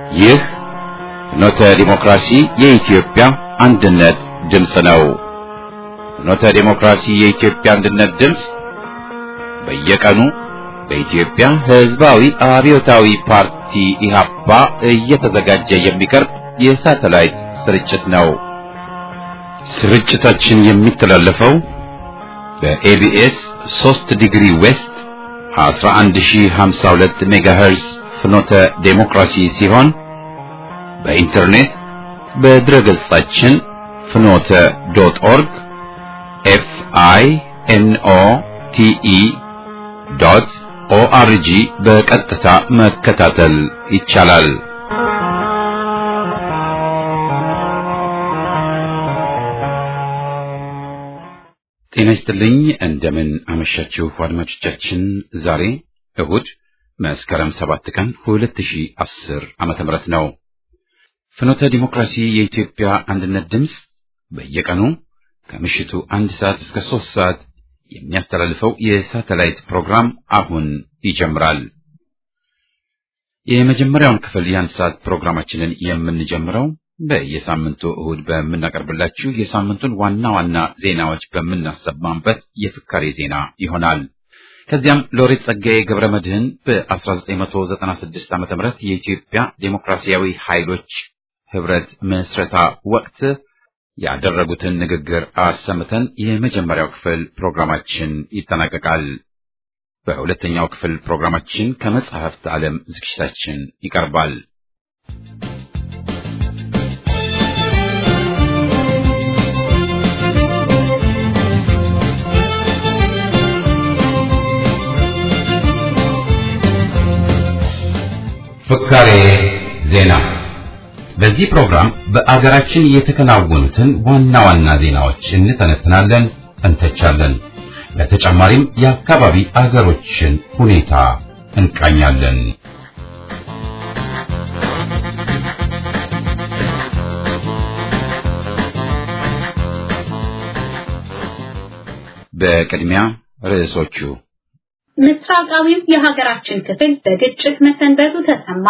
ይህ ፍኖተ ዲሞክራሲ የኢትዮጵያ አንድነት ድምፅ ነው። ፍኖተ ዲሞክራሲ የኢትዮጵያ አንድነት ድምፅ በየቀኑ በኢትዮጵያ ሕዝባዊ አብዮታዊ ፓርቲ ኢህአፓ እየተዘጋጀ የሚቀርብ የሳተላይት ስርጭት ነው። ስርጭታችን የሚተላለፈው በኤቢኤስ 3 ዲግሪ ዌስት 11052 ሜጋሄርዝ ፍኖተ ዴሞክራሲ ሲሆን በኢንተርኔት በድረገጻችን ፍኖተ ዶት ኦርግ ኤፍ አይ ኤን ኦ ቲ ኢ ዶት ኦአርጂ በቀጥታ መከታተል ይቻላል። ጤና ይስጥልኝ። እንደምን አመሻችሁ አድማጮቻችን። ዛሬ እሁድ መስከረም ሰባት ቀን 2010 ዓመተ ምህረት ነው። ፍኖተ ዲሞክራሲ የኢትዮጵያ አንድነት ድምፅ በየቀኑ ከምሽቱ አንድ ሰዓት እስከ ሶስት ሰዓት የሚያስተላልፈው የሳተላይት ፕሮግራም አሁን ይጀምራል። የመጀመሪያውን ክፍል የአንድ ሰዓት ፕሮግራማችንን የምንጀምረው በየሳምንቱ እሁድ በምናቀርብላችሁ የሳምንቱን ዋና ዋና ዜናዎች በምናሰማበት የፍካሬ ዜና ይሆናል። ከዚያም ሎሬት ጸጋዬ ገብረ መድህን በ1996 ዓ.ም የኢትዮጵያ ዴሞክራሲያዊ ኃይሎች ህብረት ምስረታ ወቅት ያደረጉትን ንግግር አሰምተን የመጀመሪያው ክፍል ፕሮግራማችን ይጠናቀቃል። በሁለተኛው ክፍል ፕሮግራማችን ከመጽሐፍት ዓለም ዝግጅታችን ይቀርባል። ፍካሬ ዜና። በዚህ ፕሮግራም በአገራችን የተከናወኑትን ዋና ዋና ዜናዎች እንተነትናለን፣ እንተቻለን። በተጨማሪም የአካባቢ አገሮችን ሁኔታ እንቃኛለን። በቅድሚያ ርዕሶቹ ምስራቃዊው የሀገራችን ክፍል በግጭት መሰንበቱ ተሰማ።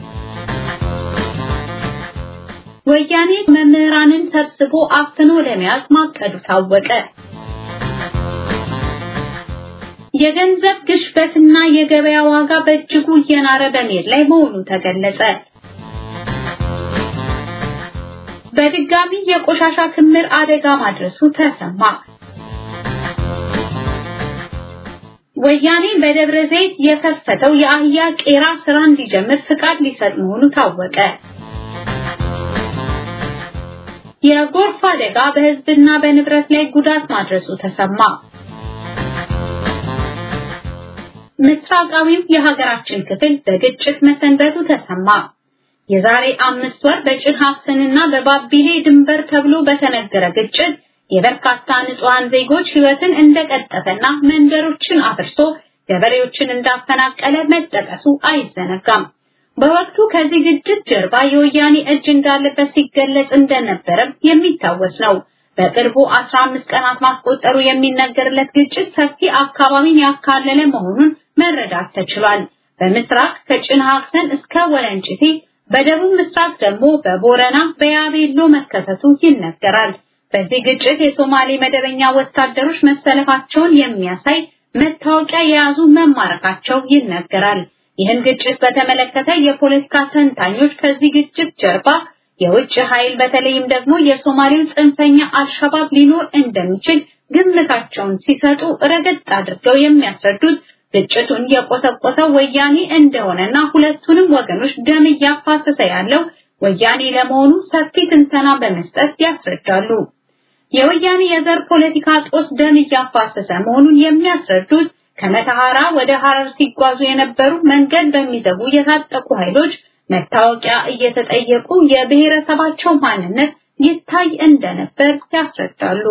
ወያኔ መምህራንን ሰብስቦ አፍኖ ለመያዝ ማቀዱ ታወቀ። የገንዘብ ግሽበትና የገበያ ዋጋ በእጅጉ እየናረ በመሄድ ላይ መሆኑ ተገለጸ። በድጋሚ የቆሻሻ ክምር አደጋ ማድረሱ ተሰማ። ወያኔ በደብረ ዘይት የከፈተው የአህያ ቄራ ስራ እንዲጀምር ፍቃድ ሊሰጥ መሆኑ ታወቀ። የጎርፍ አደጋ በሕዝብና በንብረት ላይ ጉዳት ማድረሱ ተሰማ። ምስራቃዊው የሀገራችን ክፍል በግጭት መሰንበቱ ተሰማ። የዛሬ አምስት ወር በጭን ሀሰንና በባቢሌ ድንበር ተብሎ በተነገረ ግጭት የበርካታ ንጹሃን ዜጎች ህይወትን እንደቀጠፈና መንደሮችን አፍርሶ ገበሬዎችን እንዳፈናቀለ መጠቀሱ አይዘነጋም። በወቅቱ ከዚህ ግጭት ጀርባ የወያኔ እጅ እንዳለበት ሲገለጽ እንደነበረም የሚታወስ ነው። በቅርቡ 15 ቀናት ማስቆጠሩ የሚነገርለት ግጭት ሰፊ አካባቢን ያካለለ መሆኑን መረዳት ተችሏል። በምስራቅ ከጭን ሀሰን እስከ ወለንጭቲ፣ በደቡብ ምስራቅ ደግሞ በቦረና በያቤሎ መከሰቱ ይነገራል። በዚህ ግጭት የሶማሌ መደበኛ ወታደሮች መሰለፋቸውን የሚያሳይ መታወቂያ የያዙ መማረካቸው ይነገራል። ይህን ግጭት በተመለከተ የፖለቲካ ተንታኞች ከዚህ ግጭት ጀርባ የውጭ ኃይል በተለይም ደግሞ የሶማሌው ጽንፈኛ አልሸባብ ሊኖር እንደሚችል ግምታቸውን ሲሰጡ ረገጥ አድርገው የሚያስረዱት ግጭቱን የቆሰቆሰው ወያኔ እንደሆነና ሁለቱንም ወገኖች ደም እያፋሰሰ ያለው ወያኔ ለመሆኑ ሰፊ ትንተና በመስጠት ያስረዳሉ። የወያኔ የዘር ፖለቲካ ጦስ ደም እያፋሰሰ መሆኑን የሚያስረዱት ከመተሐራ ወደ ሐረር ሲጓዙ የነበሩ መንገድ በሚዘጉ የታጠቁ ኃይሎች መታወቂያ እየተጠየቁ የብሔረሰባቸው ማንነት ይታይ እንደነበር ያስረዳሉ።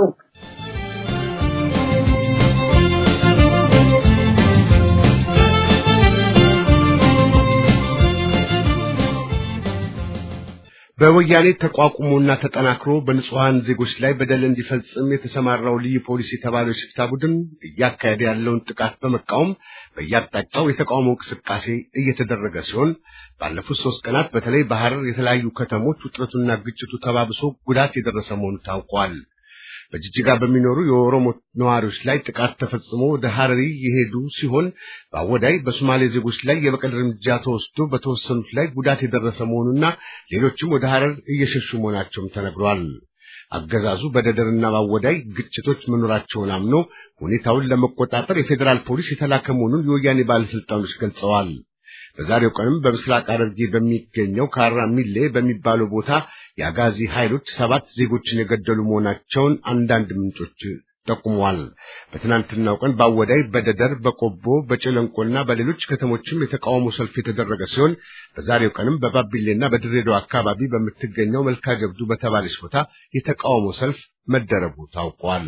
በወያኔ ተቋቁሞና ተጠናክሮ በንጹሐን ዜጎች ላይ በደል እንዲፈጽም የተሰማራው ልዩ ፖሊስ የተባለው ሽፍታ ቡድን እያካሄደ ያለውን ጥቃት በመቃወም በየአቅጣጫው የተቃውሞ እንቅስቃሴ እየተደረገ ሲሆን ባለፉት ሶስት ቀናት በተለይ በሐረር የተለያዩ ከተሞች ውጥረቱና ግጭቱ ተባብሶ ጉዳት የደረሰ መሆኑ ታውቋል። በጅጅጋ በሚኖሩ የኦሮሞ ነዋሪዎች ላይ ጥቃት ተፈጽሞ ወደ ሐረሪ የሄዱ ሲሆን በአወዳይ በሶማሌ ዜጎች ላይ የበቀል እርምጃ ተወስዶ በተወሰኑት ላይ ጉዳት የደረሰ መሆኑና ሌሎችም ወደ ሐረር እየሸሹ መሆናቸውም ተነግሯል። አገዛዙ በደደርና በአወዳይ ግጭቶች መኖራቸውን አምኖ ሁኔታውን ለመቆጣጠር የፌዴራል ፖሊስ የተላከ መሆኑን የወያኔ ባለስልጣኖች ገልጸዋል። በዛሬው ቀንም በምስራቅ ሐረርጌ በሚገኘው ካራ ሚሌ በሚባለው ቦታ የአጋዚ ኃይሎች ሰባት ዜጎችን የገደሉ መሆናቸውን አንዳንድ ምንጮች ጠቁመዋል። በትናንትናው ቀን በአወዳይ፣ በደደር፣ በቆቦ፣ በጨለንቆና በሌሎች ከተሞችም የተቃውሞ ሰልፍ የተደረገ ሲሆን በዛሬው ቀንም በባቢሌና በድሬዳዋ አካባቢ በምትገኘው መልካ ጀብዱ በተባለች ቦታ የተቃውሞ ሰልፍ መደረጉ ታውቋል።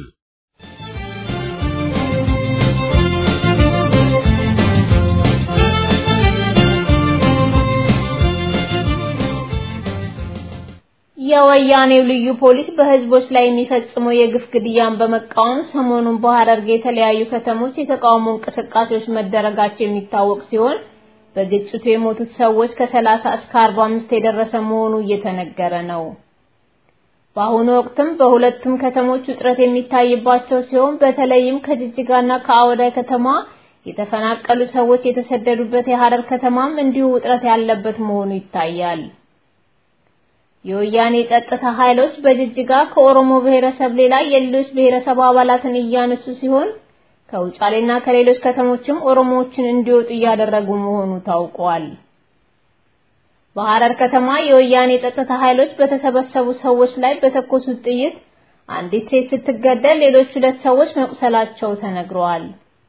የወያኔው ልዩ ፖሊስ በህዝቦች ላይ የሚፈጽመው የግፍ ግድያን በመቃወም ሰሞኑን በሐረርጌ የተለያዩ ከተሞች የተቃውሞ እንቅስቃሴዎች መደረጋቸው የሚታወቅ ሲሆን በግጭቱ የሞቱት ሰዎች ከ30 እስከ 45 የደረሰ መሆኑ እየተነገረ ነው። በአሁኑ ወቅትም በሁለቱም ከተሞች ውጥረት የሚታይባቸው ሲሆን በተለይም ከጅጅጋና ከአወዳይ ከተማ የተፈናቀሉ ሰዎች የተሰደዱበት የሐረር ከተማም እንዲሁ ውጥረት ያለበት መሆኑ ይታያል። የወያኔ ጸጥታ ኃይሎች በጅጅጋ ከኦሮሞ ብሔረሰብ ሌላ የሌሎች ብሔረሰብ አባላትን እያነሱ ሲሆን ከውጫሌና ከሌሎች ከተሞችም ኦሮሞዎችን እንዲወጡ እያደረጉ መሆኑ ታውቋል። በሐረር ከተማ የወያኔ ጸጥታ ኃይሎች በተሰበሰቡ ሰዎች ላይ በተኮሱት ጥይት አንዲት ሴት ስትገደል ሌሎች ሁለት ሰዎች መቁሰላቸው ተነግረዋል።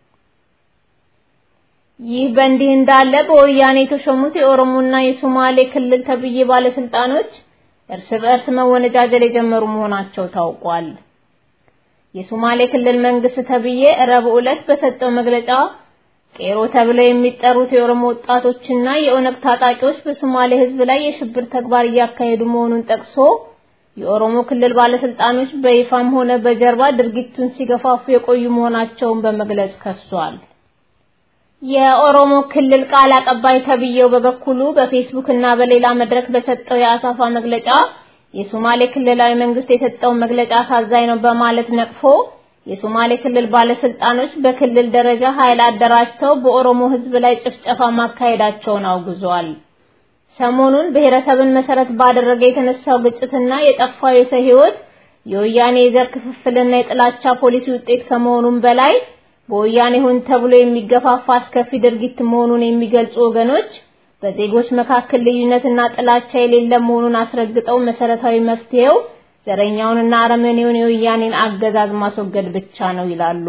ይህ በእንዲህ እንዳለ በወያኔ የተሾሙት የኦሮሞና የሶማሌ ክልል ተብዬ ባለስልጣኖች እርስ በእርስ መወነጃጀል የጀመሩ መሆናቸው ታውቋል። የሶማሌ ክልል መንግስት ተብዬ ረቡዕ ዕለት በሰጠው መግለጫ ቄሮ ተብለው የሚጠሩት የኦሮሞ ወጣቶችና የኦነግ ታጣቂዎች በሶማሌ ሕዝብ ላይ የሽብር ተግባር እያካሄዱ መሆኑን ጠቅሶ የኦሮሞ ክልል ባለስልጣኖች በይፋም ሆነ በጀርባ ድርጊቱን ሲገፋፉ የቆዩ መሆናቸውን በመግለጽ ከሷል። የኦሮሞ ክልል ቃል አቀባይ ተብዬው በበኩሉ በፌስቡክ እና በሌላ መድረክ በሰጠው የአሳፋ መግለጫ የሶማሌ ክልላዊ መንግስት የሰጠውን መግለጫ አሳዛኝ ነው በማለት ነቅፎ የሶማሌ ክልል ባለስልጣኖች በክልል ደረጃ ኃይል አደራጅተው በኦሮሞ ህዝብ ላይ ጭፍጨፋ ማካሄዳቸውን አውግዟል። ሰሞኑን ብሔረሰብን መሰረት ባደረገ የተነሳው ግጭትና የጠፋው የሰው ህይወት የወያኔ የዘር ክፍፍልና የጥላቻ ፖሊሲ ውጤት ከመሆኑም በላይ በወያኔ ሆን ተብሎ የሚገፋፋ አስከፊ ድርጊት መሆኑን የሚገልጹ ወገኖች በዜጎች መካከል ልዩነትና ጥላቻ የሌለ መሆኑን አስረግጠው መሰረታዊ መፍትሄው ዘረኛውንና አረመኔውን የወያኔን አገዛዝ ማስወገድ ብቻ ነው ይላሉ።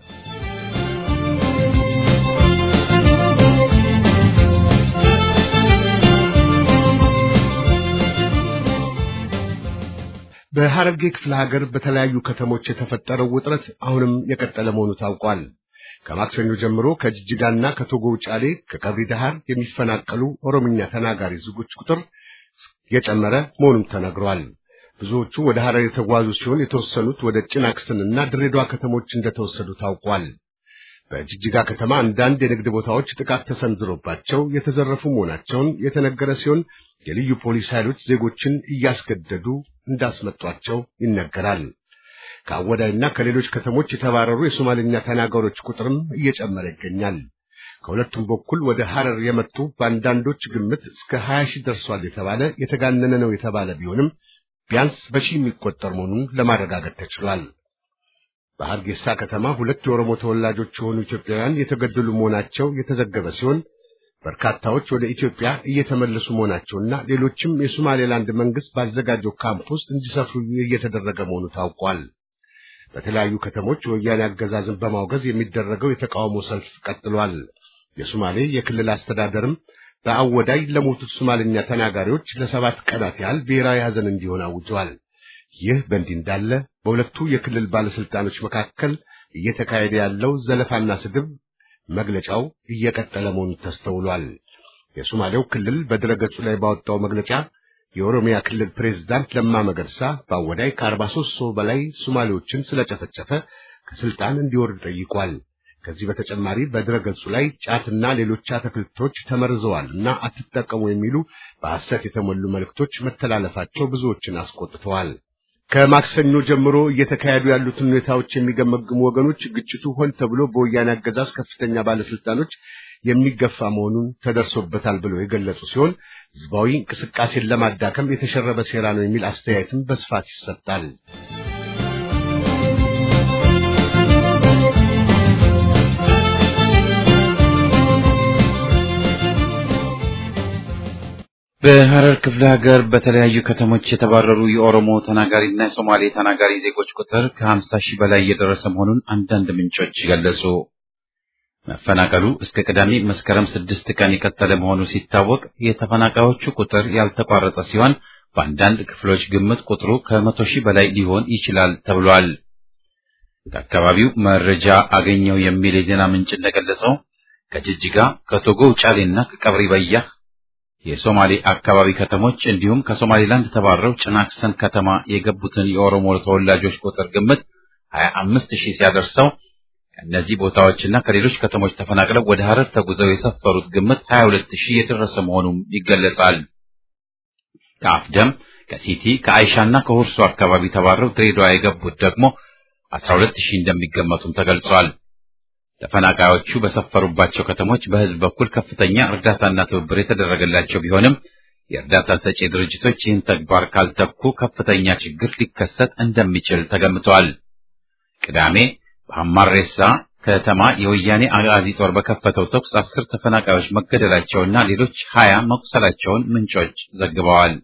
በሐረርጌ ክፍለ ሀገር በተለያዩ ከተሞች የተፈጠረው ውጥረት አሁንም የቀጠለ መሆኑ ታውቋል። ከማክሰኞ ጀምሮ ከጅጅጋና ከቶጎ ውጫሌ ከቀብሪ ዳሃር የሚፈናቀሉ ኦሮምኛ ተናጋሪ ዜጎች ቁጥር የጨመረ መሆኑም ተነግሯል። ብዙዎቹ ወደ ሐረር የተጓዙ ሲሆን የተወሰኑት ወደ ጭናክስንና ድሬዳዋ ከተሞች እንደተወሰዱ ታውቋል። በጅጅጋ ከተማ አንዳንድ የንግድ ቦታዎች ጥቃት ተሰንዝሮባቸው የተዘረፉ መሆናቸውን የተነገረ ሲሆን የልዩ ፖሊስ ኃይሎች ዜጎችን እያስገደዱ እንዳስመጧቸው ይነገራል። ከአወዳይና ከሌሎች ከተሞች የተባረሩ የሶማሌኛ ተናጋሪዎች ቁጥርም እየጨመረ ይገኛል። ከሁለቱም በኩል ወደ ሐረር የመጡ በአንዳንዶች ግምት እስከ 20 ሺህ ደርሷል የተባለ የተጋነነ ነው የተባለ ቢሆንም ቢያንስ በሺህ የሚቆጠር መሆኑን ለማረጋገጥ ተችሏል። በሐርጌሳ ከተማ ሁለት የኦሮሞ ተወላጆች የሆኑ ኢትዮጵያውያን የተገደሉ መሆናቸው የተዘገበ ሲሆን በርካታዎች ወደ ኢትዮጵያ እየተመለሱ መሆናቸውና ሌሎችም የሶማሌላንድ መንግስት ባዘጋጀው ካምፕ ውስጥ እንዲሰፍሩ እየተደረገ መሆኑ ታውቋል። በተለያዩ ከተሞች የወያኔ አገዛዝን በማውገዝ የሚደረገው የተቃውሞ ሰልፍ ቀጥሏል። የሶማሌ የክልል አስተዳደርም በአወዳይ ለሞቱት ሶማልኛ ተናጋሪዎች ለሰባት ቀናት ያህል ብሔራዊ ሐዘን እንዲሆን አውጀዋል። ይህ በእንዲህ እንዳለ በሁለቱ የክልል ባለስልጣኖች መካከል እየተካሄደ ያለው ዘለፋና ስድብ መግለጫው እየቀጠለ መሆኑ ተስተውሏል። የሶማሌው ክልል በድረገጹ ላይ ባወጣው መግለጫ የኦሮሚያ ክልል ፕሬዝዳንት ለማ መገርሳ በአወዳይ ከ43 ሰው በላይ ሶማሌዎችን ስለጨፈጨፈ ከስልጣን እንዲወርድ ጠይቋል። ከዚህ በተጨማሪ በድረገጹ ላይ ጫትና ሌሎች አትክልቶች ተመርዘዋል እና አትጠቀሙ የሚሉ በሐሰት የተሞሉ መልእክቶች መተላለፋቸው ብዙዎችን አስቆጥተዋል። ከማክሰኞ ጀምሮ እየተካሄዱ ያሉትን ሁኔታዎች የሚገመግሙ ወገኖች ግጭቱ ሆን ተብሎ በወያኔ አገዛዝ ከፍተኛ ባለስልጣኖች የሚገፋ መሆኑን ተደርሶበታል ብለው የገለጹ ሲሆን ህዝባዊ እንቅስቃሴን ለማዳከም የተሸረበ ሴራ ነው የሚል አስተያየትም በስፋት ይሰጣል። በሐረር ክፍለ ሀገር በተለያዩ ከተሞች የተባረሩ የኦሮሞ ተናጋሪና የሶማሌ ተናጋሪ ዜጎች ቁጥር ከ50 ሺህ በላይ እየደረሰ መሆኑን አንዳንድ ምንጮች ገለጹ። መፈናቀሉ እስከ ቅዳሜ መስከረም ስድስት ቀን የቀጠለ መሆኑ ሲታወቅ የተፈናቃዮቹ ቁጥር ያልተቋረጠ ሲሆን በአንዳንድ ክፍሎች ግምት ቁጥሩ ከመቶ ሺህ በላይ ሊሆን ይችላል ተብሏል። ከአካባቢው መረጃ አገኘው የሚል የዜና ምንጭ እንደገለጸው ከጅጅጋ፣ ከቶጎ ውጫሌና ከቀብሪ በያህ የሶማሌ አካባቢ ከተሞች እንዲሁም ከሶማሌላንድ ተባረው ጭናክሰን ከተማ የገቡትን የኦሮሞ ተወላጆች ቁጥር ግምት 25 ሺህ ሲያደርሰው ከእነዚህ ቦታዎችና ከሌሎች ከተሞች ተፈናቅለው ወደ ሐረር ተጉዘው የሰፈሩት ግምት 22 ሺህ የደረሰ መሆኑም ይገለጻል። ከአፍደም፣ ከሲቲ፣ ከአይሻና ከሁርሶ አካባቢ ተባረው ድሬዳዋ የገቡት ደግሞ 12 ሺህ እንደሚገመቱም ተገልጿል። ተፈናቃዮቹ በሰፈሩባቸው ከተሞች በሕዝብ በኩል ከፍተኛ እርዳታና ትብብር የተደረገላቸው ቢሆንም የእርዳታ ሰጪ ድርጅቶች ይህን ተግባር ካልተኩ ከፍተኛ ችግር ሊከሰት እንደሚችል ተገምቷል። ቅዳሜ በሐማሬሳ ከተማ የወያኔ አጋዚ ጦር በከፈተው ተኩስ አስር ተፈናቃዮች መገደላቸውና ሌሎች ሀያ መቁሰላቸውን ምንጮች ዘግበዋል።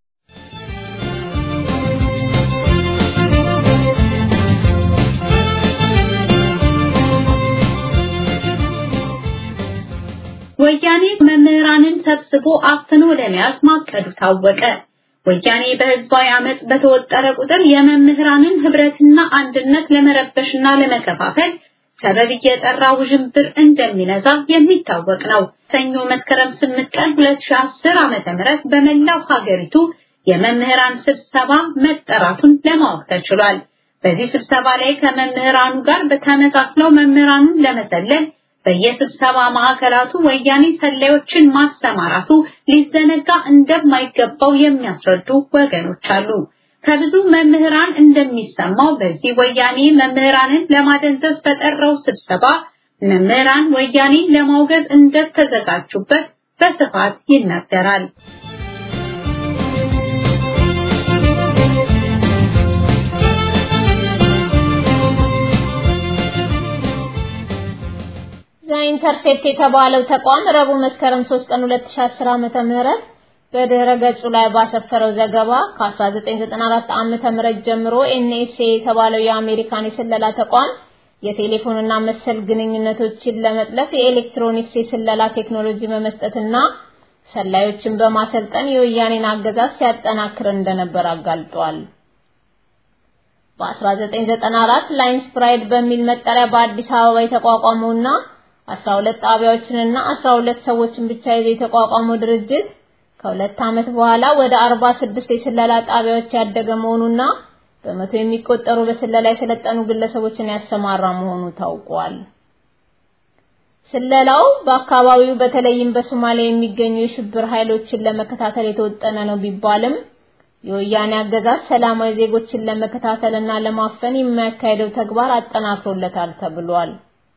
ወያኔ መምህራንን ሰብስቦ አፍኖ ለመያዝ ማቀዱ ታወቀ። ወያኔ በህዝባዊ አመጽ በተወጠረ ቁጥር የመምህራንን ህብረትና አንድነት ለመረበሽና ለመከፋፈል ሰበብ እየጠራ ውዥንብር እንደሚነዛ የሚታወቅ ነው። ሰኞ መስከረም 8 ቀን 2010 ዓመተ ምህረት በመላው ሀገሪቱ የመምህራን ስብሰባ መጠራቱን ለማወቅ ተችሏል። በዚህ ስብሰባ ላይ ከመምህራኑ ጋር በተመሳስለው መምህራኑን ለመሰለል በየስብሰባ ማዕከላቱ ወያኔ ሰላዮችን ማሰማራቱ ሊዘነጋ እንደማይገባው የሚያስረዱ ወገኖች አሉ። ከብዙ መምህራን እንደሚሰማው በዚህ ወያኔ መምህራንን ለማደንዘዝ ተጠራው ስብሰባ መምህራን ወያኔ ለማውገዝ እንደተዘጋጁበት በስፋት ይናገራል። ኢንተርሴፕት የተባለው ተቋም ረቡዕ መስከረም 3 ቀን 2010 ዓመተ ምህረት በድረ ገጹ ላይ ባሰፈረው ዘገባ ከ1994 ዓመተ ምህረት ጀምሮ ኤንኤስኤ የተባለው የአሜሪካን የስለላ ተቋም የቴሌፎንና መሰል ግንኙነቶችን ለመጥለፍ የኤሌክትሮኒክስ የስለላ ቴክኖሎጂ በመስጠትና ሰላዮችን በማሰልጠን የወያኔን አገዛዝ ሲያጠናክር እንደነበር አጋልጧል። በ1994 ላይንስ ፕራይድ በሚል መጠሪያ በአዲስ አበባ የተቋቋመውና 12 ጣቢያዎችንና 12 ሰዎችን ብቻ ይዞ የተቋቋመው ድርጅት ከሁለት ዓመት በኋላ ወደ 46 የስለላ ጣቢያዎች ያደገ መሆኑና በመቶ የሚቆጠሩ በስለላ የሰለጠኑ ግለሰቦችን ያሰማራ መሆኑ ታውቋል። ስለላው በአካባቢው በተለይም በሶማሊያ የሚገኙ የሽብር ኃይሎችን ለመከታተል የተወጠነ ነው ቢባልም የወያኔ አገዛዝ ሰላማዊ ዜጎችን ለመከታተልና ለማፈን የሚያካሄደው ተግባር አጠናክሮለታል ተብሏል።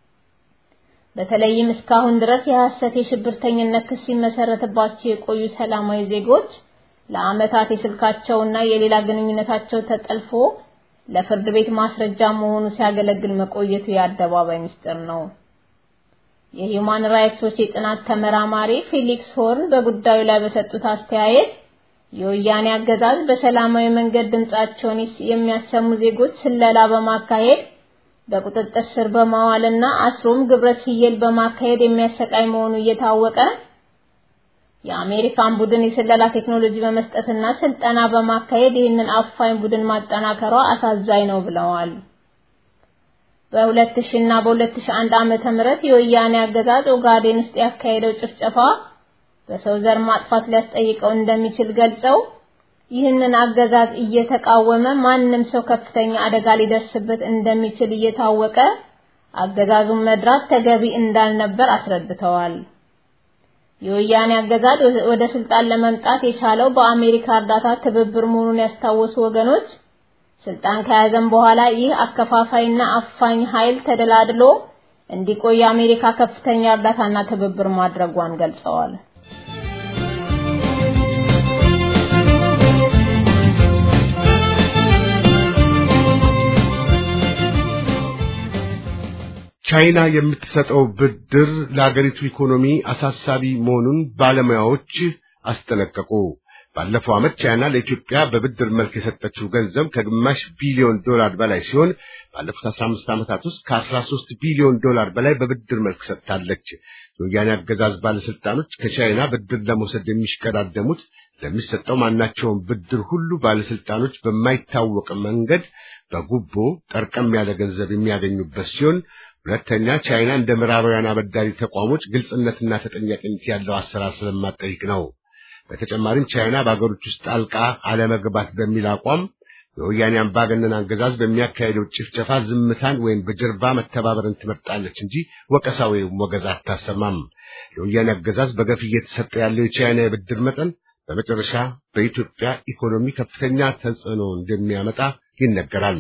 በተለይም እስካሁን ድረስ የሐሰት የሽብርተኝነት ክስ ሲመሰረትባቸው የቆዩ ሰላማዊ ዜጎች ለዓመታት የስልካቸውና የሌላ ግንኙነታቸው ተጠልፎ ለፍርድ ቤት ማስረጃ መሆኑ ሲያገለግል መቆየቱ የአደባባይ ምስጢር ነው። የሂውማን ራይትስ ዎች የጥናት ተመራማሪ ፊሊክስ ሆርን በጉዳዩ ላይ በሰጡት አስተያየት የወያኔ አገዛዝ በሰላማዊ መንገድ ድምጻቸውን የሚያሰሙ ዜጎች ስለላ በማካሄድ በቁጥጥር ስር በማዋልና አስሮም ግብረ ስየል በማካሄድ የሚያሰቃይ መሆኑ እየታወቀ የአሜሪካን ቡድን የስለላ ቴክኖሎጂ በመስጠትና ስልጠና በማካሄድ ይህንን አፋኝ ቡድን ማጠናከሯ አሳዛኝ ነው ብለዋል። በ2000 እና በ2001 ዓመተ ምህረት የወያኔ አገዛዝ ኦጋዴን ውስጥ ያካሄደው ጭፍጨፋ በሰው ዘር ማጥፋት ሊያስጠይቀው እንደሚችል ገልጸው ይህንን አገዛዝ እየተቃወመ ማንም ሰው ከፍተኛ አደጋ ሊደርስበት እንደሚችል እየታወቀ አገዛዙን መድራት ተገቢ እንዳልነበር አስረድተዋል። የወያኔ አገዛዝ ወደ ስልጣን ለመምጣት የቻለው በአሜሪካ እርዳታ ትብብር መሆኑን ያስታወሱ ወገኖች ስልጣን ከያዘም በኋላ ይህ አከፋፋይና አፋኝ ኃይል ተደላድሎ እንዲቆይ አሜሪካ ከፍተኛ እርዳታና ትብብር ማድረጓን ገልጸዋል። ቻይና የምትሰጠው ብድር ለአገሪቱ ኢኮኖሚ አሳሳቢ መሆኑን ባለሙያዎች አስጠነቀቁ። ባለፈው ዓመት ቻይና ለኢትዮጵያ በብድር መልክ የሰጠችው ገንዘብ ከግማሽ ቢሊዮን ዶላር በላይ ሲሆን ባለፉት 15 ዓመታት ውስጥ ከ13 ቢሊዮን ዶላር በላይ በብድር መልክ ሰጥታለች። የወያኔ አገዛዝ ባለስልጣኖች ከቻይና ብድር ለመውሰድ የሚሽቀዳደሙት ለሚሰጠው ማናቸውም ብድር ሁሉ ባለስልጣኖች በማይታወቅ መንገድ በጉቦ ጠርቀም ያለ ገንዘብ የሚያገኙበት ሲሆን ሁለተኛ ቻይና እንደ ምዕራባውያን አበዳሪ ተቋሞች ግልጽነትና ተጠያቂነት ያለው አሰራር ስለማጠይቅ ነው። በተጨማሪም ቻይና በአገሮች ውስጥ ጣልቃ አለመግባት በሚል አቋም የወያኔ አምባገነን አገዛዝ በሚያካሄደው ጭፍጨፋ ዝምታን ወይም በጀርባ መተባበርን ትመርጣለች እንጂ ወቀሳ ወይም ወገዛ አታሰማም። የወያኔ አገዛዝ በገፍ እየተሰጠ ያለው የቻይና የብድር መጠን በመጨረሻ በኢትዮጵያ ኢኮኖሚ ከፍተኛ ተጽዕኖ እንደሚያመጣ ይነገራል።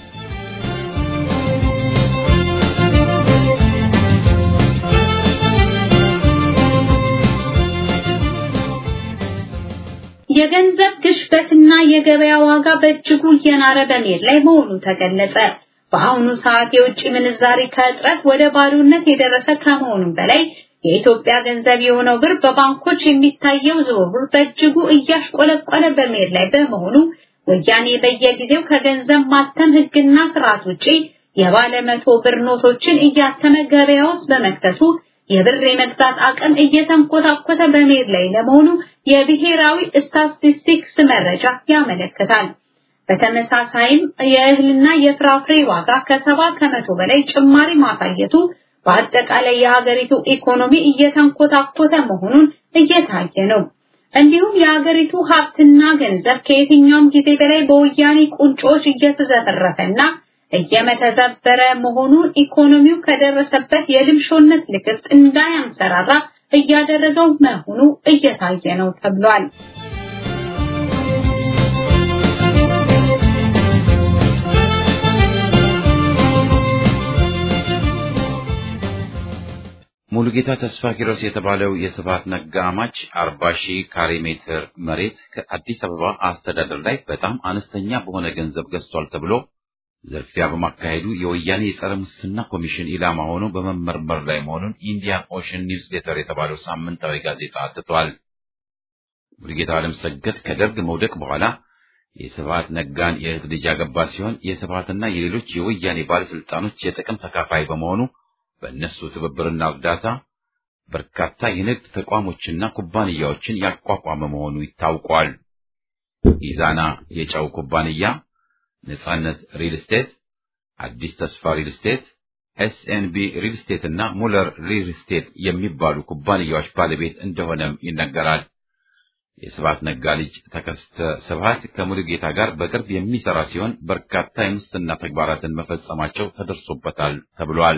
የገንዘብ ግሽበትና የገበያ ዋጋ በእጅጉ እየናረ በመሄድ ላይ መሆኑ ተገለጸ። በአሁኑ ሰዓት የውጭ ምንዛሪ ከእጥረት ወደ ባዶነት የደረሰ ከመሆኑም በላይ የኢትዮጵያ ገንዘብ የሆነው ብር በባንኮች የሚታየው ዝውውር በእጅጉ እያሽቆለቆለ በመሄድ ላይ በመሆኑ ወያኔ በየጊዜው ከገንዘብ ማተም ሕግና ስርዓት ውጪ የባለ መቶ ብር ኖቶችን እያተመ ገበያ ውስጥ በመክተቱ የብር የመግዛት አቅም እየተንኮታኮተ በመሄድ ላይ ለመሆኑ የብሔራዊ ስታቲስቲክስ መረጃ ያመለክታል። በተመሳሳይም የእህልና የፍራፍሬ ዋጋ ከሰባ ከመቶ በላይ ጭማሪ ማሳየቱ በአጠቃላይ የሀገሪቱ ኢኮኖሚ እየተንኮታኮተ መሆኑን እየታየ ነው። እንዲሁም የሀገሪቱ ሀብትና ገንዘብ ከየትኛውም ጊዜ በላይ በወያኔ ቁንጮች እየተዘፈረፈና እየመተዘበረ መሆኑን ኢኮኖሚው ከደረሰበት የልምሾነት ልክፍት እንዳያንሰራራ እያደረገው መሆኑ እየታየ ነው ተብሏል። ሙሉጌታ ተስፋ ኪሮስ የተባለው የስብሐት ነጋ አማች 40 ሺህ ካሬ ሜትር መሬት ከአዲስ አበባ አስተዳደር ላይ በጣም አነስተኛ በሆነ ገንዘብ ገዝቷል ተብሎ ዝርፊያ በማካሄዱ የወያኔ የጸረ ሙስና ኮሚሽን ኢላማ ሆኖ በመመርመር ላይ መሆኑን ኢንዲያን ኦሽን ኒውስ ሌተር የተባለው ሳምንታዊ ጋዜጣ አትቷል። ሙሉጌታ አለምሰገድ ከደርግ መውደቅ በኋላ የስብሐት ነጋን የእህት ልጅ ያገባ ሲሆን የስብሐትና የሌሎች የወያኔ ባለስልጣኖች የጥቅም ተካፋይ በመሆኑ በእነሱ ትብብርና እርዳታ በርካታ የንግድ ተቋሞችና ኩባንያዎችን ያቋቋመ መሆኑ ይታውቋል። ኢዛና የጨው ኩባንያ፣ ነጻነት ሪል ስቴት፣ አዲስ ተስፋ ሪል ስቴት፣ ኤስኤንቢ ሪል ስቴት እና ሙለር ሪል ስቴት የሚባሉ ኩባንያዎች ባለቤት እንደሆነም ይነገራል። የስብሐት ነጋ ልጅ ተከስተ ስብሐት ከሙሉጌታ ጋር በቅርብ የሚሰራ ሲሆን በርካታ የሙስና ተግባራትን መፈጸማቸው ተደርሶበታል ተብሏል።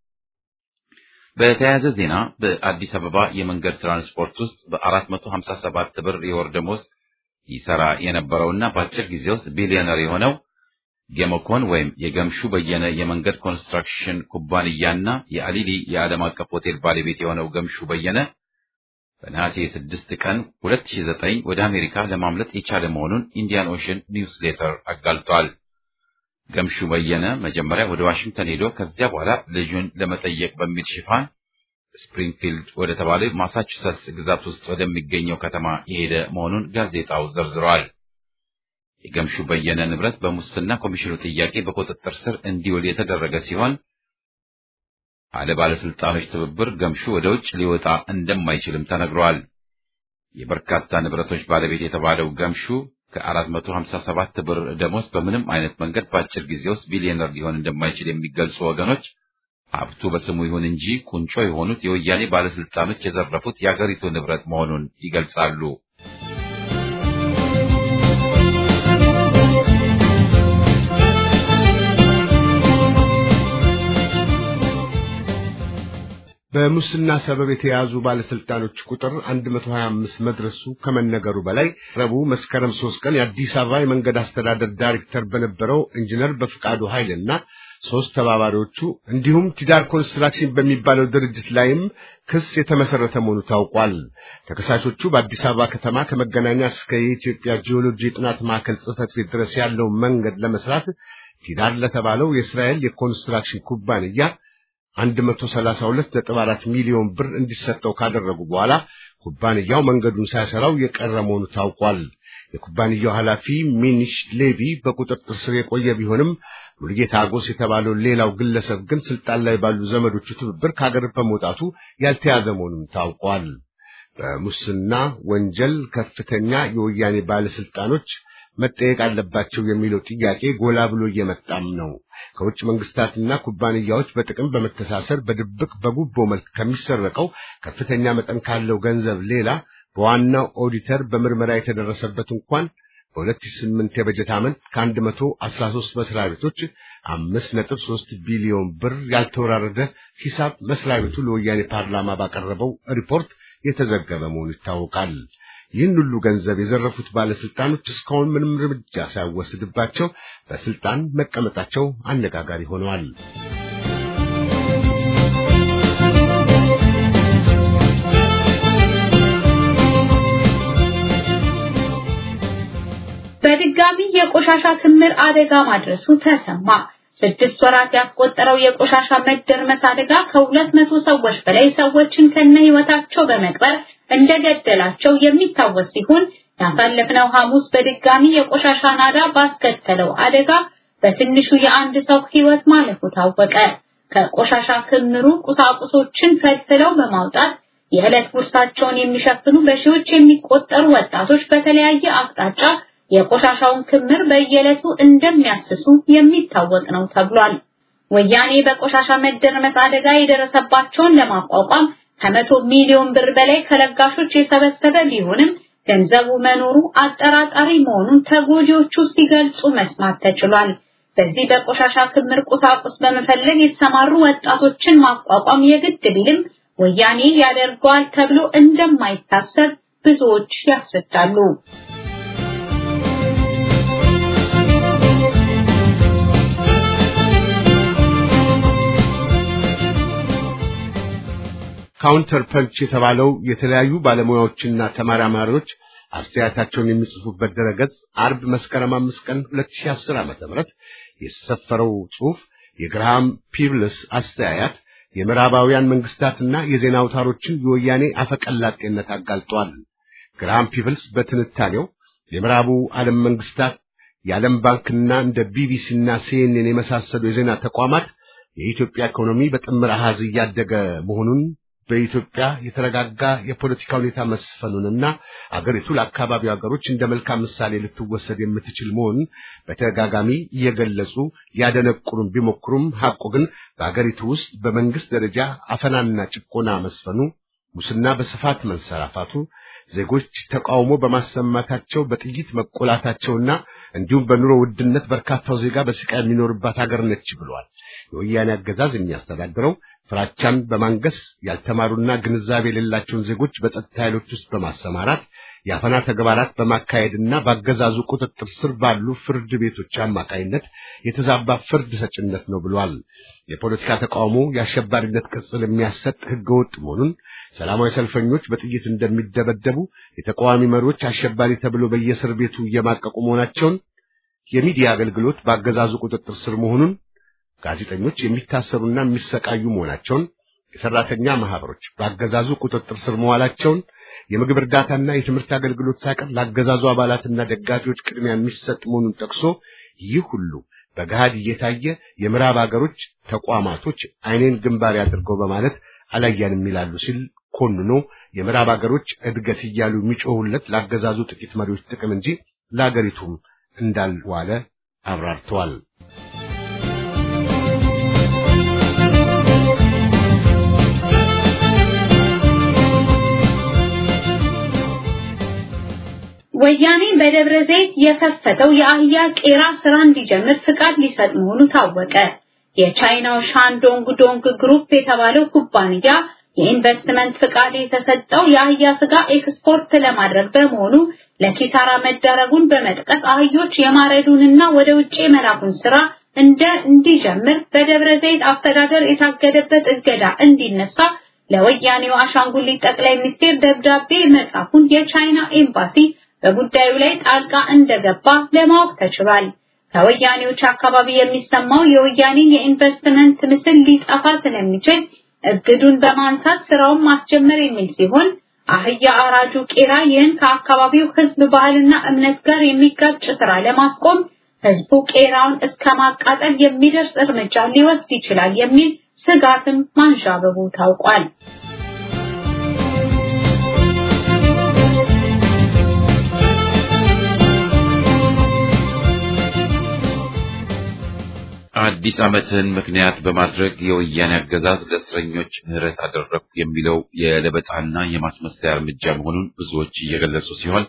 በተያያዘ ዜና በአዲስ አበባ የመንገድ ትራንስፖርት ውስጥ በ457 ብር የወር ደመወዝ ይሰራ የነበረውና በአጭር ጊዜ ውስጥ ቢሊዮነር የሆነው ጌሞኮን ወይም የገምሹ በየነ የመንገድ ኮንስትራክሽን ኩባንያና የአሊሊ የዓለም አቀፍ ሆቴል ባለቤት የሆነው ገምሹ በየነ በነሐሴ 6 ቀን 2009 ወደ አሜሪካ ለማምለጥ የቻለ መሆኑን ኢንዲያን ኦሽን ኒውስ ሌተር አጋልጧል። ገምሹ በየነ መጀመሪያ ወደ ዋሽንግተን ሄዶ ከዚያ በኋላ ልጁን ለመጠየቅ በሚል ሽፋን ስፕሪንግፊልድ ወደ ተባለ ማሳቹሰትስ ግዛት ውስጥ ወደሚገኘው ከተማ የሄደ መሆኑን ጋዜጣው ዘርዝሯል። የገምሹ በየነ ንብረት በሙስና ኮሚሽኑ ጥያቄ በቁጥጥር ስር እንዲውል የተደረገ ሲሆን አለ ባለስልጣኖች ትብብር ገምሹ ወደ ውጭ ሊወጣ እንደማይችልም ተነግሯል። የበርካታ ንብረቶች ባለቤት የተባለው ገምሹ ከ457 ብር ደሞዝ በምንም አይነት መንገድ በአጭር ጊዜ ውስጥ ቢሊዮነር ሊሆን እንደማይችል የሚገልጹ ወገኖች ሀብቱ በስሙ ይሁን እንጂ ቁንጮ የሆኑት የወያኔ ባለስልጣኖች የዘረፉት የአገሪቱ ንብረት መሆኑን ይገልጻሉ። በሙስና ሰበብ የተያዙ ባለስልጣኖች ቁጥር 125 መድረሱ ከመነገሩ በላይ ረቡዕ መስከረም 3 ቀን የአዲስ አበባ የመንገድ አስተዳደር ዳይሬክተር በነበረው ኢንጂነር በፍቃዱ ኃይልና ሶስት ተባባሪዎቹ እንዲሁም ቲዳር ኮንስትራክሽን በሚባለው ድርጅት ላይም ክስ የተመሰረተ መሆኑ ታውቋል። ተከሳሾቹ በአዲስ አበባ ከተማ ከመገናኛ እስከ የኢትዮጵያ ጂኦሎጂ የጥናት ማዕከል ጽሕፈት ቤት ድረስ ያለውን መንገድ ለመስራት ቲዳር ለተባለው የእስራኤል የኮንስትራክሽን ኩባንያ 132.4 ሚሊዮን ብር እንዲሰጠው ካደረጉ በኋላ ኩባንያው መንገዱን ሳይሰራው የቀረ መሆኑ ታውቋል። የኩባንያው ኃላፊ ሚኒሽ ሌቪ በቁጥጥር ስር የቆየ ቢሆንም ሙሉጌታ አጎስ የተባለው ሌላው ግለሰብ ግን ስልጣን ላይ ባሉ ዘመዶቹ ትብብር ከሀገር በመውጣቱ ያልተያዘ መሆኑም ታውቋል። በሙስና ወንጀል ከፍተኛ የወያኔ ባለስልጣኖች መጠየቅ አለባቸው የሚለው ጥያቄ ጎላ ብሎ እየመጣም ነው። ከውጭ መንግስታትና ኩባንያዎች በጥቅም በመተሳሰር በድብቅ በጉቦ መልክ ከሚሰረቀው ከፍተኛ መጠን ካለው ገንዘብ ሌላ በዋናው ኦዲተር በምርመራ የተደረሰበት እንኳን በ2008 የበጀት ዓመት ከ113 መስሪያ ቤቶች 5.3 ቢሊዮን ብር ያልተወራረደ ሂሳብ መስሪያ ቤቱ ለወያኔ ፓርላማ ባቀረበው ሪፖርት የተዘገበ መሆኑ ይታወቃል። ይህን ሁሉ ገንዘብ የዘረፉት ባለስልጣኖች እስካሁን ምንም እርምጃ ሳይወስድባቸው በስልጣን መቀመጣቸው አነጋጋሪ ሆነዋል። በድጋሚ የቆሻሻ ክምር አደጋ ማድረሱ ተሰማ። ስድስት ወራት ያስቆጠረው የቆሻሻ መደርመስ አደጋ ከሁለት መቶ ሰዎች በላይ ሰዎችን ከነ ህይወታቸው በመቅበር እንደገደላቸው የሚታወስ ሲሆን ያሳለፍነው ሐሙስ በድጋሚ የቆሻሻ ናዳ ባስከተለው አደጋ በትንሹ የአንድ ሰው ህይወት ማለፉ ታወቀ። ከቆሻሻ ክምሩ ቁሳቁሶችን ፈልፍለው በማውጣት የዕለት ጉርሳቸውን የሚሸፍኑ በሺዎች የሚቆጠሩ ወጣቶች በተለያየ አቅጣጫ የቆሻሻውን ክምር በየዕለቱ እንደሚያስሱ የሚታወቅ ነው ተብሏል። ወያኔ በቆሻሻ መደርመስ አደጋ የደረሰባቸውን ለማቋቋም ከመቶ ሚሊዮን ብር በላይ ከለጋሾች የሰበሰበ ቢሆንም ገንዘቡ መኖሩ አጠራጣሪ መሆኑን ተጎጂዎቹ ሲገልጹ መስማት ተችሏል። በዚህ በቆሻሻ ክምር ቁሳቁስ በመፈለግ የተሰማሩ ወጣቶችን ማቋቋም የግድ ቢልም ወያኔ ያደርገዋል ተብሎ እንደማይታሰብ ብዙዎች ያስረዳሉ። ካውንተር ፐንች የተባለው የተለያዩ ባለሙያዎችና ተመራማሪዎች አስተያየታቸውን የሚጽፉበት ድረገጽ አርብ መስከረም አምስት ቀን 2010 ዓ.ም የሰፈረው ጽሑፍ የግርሃም ፒብልስ አስተያየት የምዕራባውያን መንግስታትና የዜና አውታሮችን የወያኔ አፈቀላጤነት አጋልጧል። ግርሃም ፒብልስ በትንታኔው የምዕራቡ ዓለም መንግስታት የዓለም ባንክና እንደ ቢቢሲና ሲኤንኤን የመሳሰሉ የዜና ተቋማት የኢትዮጵያ ኢኮኖሚ በጥምር አሃዝ እያደገ መሆኑን በኢትዮጵያ የተረጋጋ የፖለቲካ ሁኔታ መስፈኑንና አገሪቱ ለአካባቢው ሀገሮች እንደ መልካም ምሳሌ ልትወሰድ የምትችል መሆኑን በተደጋጋሚ እየገለጹ ያደነቁሩም ቢሞክሩም ሐቁ ግን በአገሪቱ ውስጥ በመንግስት ደረጃ አፈናና ጭቆና መስፈኑ፣ ሙስና በስፋት መንሰራፋቱ፣ ዜጎች ተቃውሞ በማሰማታቸው በጥይት መቆላታቸውና እንዲሁም በኑሮ ውድነት በርካታው ዜጋ በስቃይ የሚኖርባት ሀገር ነች ብለዋል። የወያኔ አገዛዝ የሚያስተዳድረው ፍራቻን በማንገስ ያልተማሩና ግንዛቤ የሌላቸውን ዜጎች በጸጥታ ኃይሎች ውስጥ በማሰማራት የአፈና ተግባራት በማካሄድና በአገዛዙ ቁጥጥር ስር ባሉ ፍርድ ቤቶች አማካይነት የተዛባ ፍርድ ሰጭነት ነው ብሏል። የፖለቲካ ተቃውሞ የአሸባሪነት ቅጽል የሚያሰጥ ህገወጥ መሆኑን፣ ሰላማዊ ሰልፈኞች በጥይት እንደሚደበደቡ፣ የተቃዋሚ መሪዎች አሸባሪ ተብሎ በየእስር ቤቱ እየማቀቁ መሆናቸውን፣ የሚዲያ አገልግሎት በአገዛዙ ቁጥጥር ስር መሆኑን ጋዜጠኞች የሚታሰሩና የሚሰቃዩ መሆናቸውን፣ የሰራተኛ ማህበሮች በአገዛዙ ቁጥጥር ስር መዋላቸውን፣ የምግብ እርዳታና የትምህርት አገልግሎት ሳይቀር ለአገዛዙ አባላትና ደጋፊዎች ቅድሚያ የሚሰጥ መሆኑን ጠቅሶ ይህ ሁሉ በገሃድ እየታየ የምዕራብ አገሮች ተቋማቶች አይኔን ግንባር ያድርገው በማለት አላያንም ይላሉ ሲል ኮንኖ የምዕራብ አገሮች እድገት እያሉ የሚጮሁለት ለአገዛዙ ጥቂት መሪዎች ጥቅም እንጂ ለአገሪቱም እንዳልዋለ አብራርተዋል። ወያኔ በደብረ ዘይት የከፈተው የአህያ ቄራ ስራ እንዲጀምር ፍቃድ ሊሰጥ መሆኑ ታወቀ። የቻይናው ሻንዶንግ ዶንግ ግሩፕ የተባለው ኩባንያ የኢንቨስትመንት ፍቃድ የተሰጠው የአህያ ስጋ ኤክስፖርት ለማድረግ በመሆኑ ለኪሳራ መዳረጉን በመጥቀስ አህዮች የማረዱንና ወደ ውጭ የመላኩን ስራ እንደ እንዲጀምር በደብረ ዘይት አስተዳደር የታገደበት እገዳ እንዲነሳ ለወያኔው አሻንጉሊት ጠቅላይ ሚኒስቴር ደብዳቤ መጻፉን የቻይና ኤምባሲ በጉዳዩ ላይ ጣልቃ እንደገባ ለማወቅ ተችሏል። ከወያኔዎች አካባቢ የሚሰማው የወያኔን የኢንቨስትመንት ምስል ሊጠፋ ስለሚችል እግዱን በማንሳት ስራውን ማስጀመር የሚል ሲሆን አህያ አራጁ ቄራ ይህን ከአካባቢው ሕዝብ ባህልና እምነት ጋር የሚጋጭ ስራ ለማስቆም ሕዝቡ ቄራውን እስከ ማቃጠል የሚደርስ እርምጃ ሊወስድ ይችላል የሚል ስጋትም ማንዣበቡ ታውቋል። አዲስ ዓመትን ምክንያት በማድረግ የወያኔ አገዛዝ ለእስረኞች ምህረት አደረግኩ የሚለው የለበጣና የማስመሰያ እርምጃ መሆኑን ብዙዎች እየገለጹ ሲሆን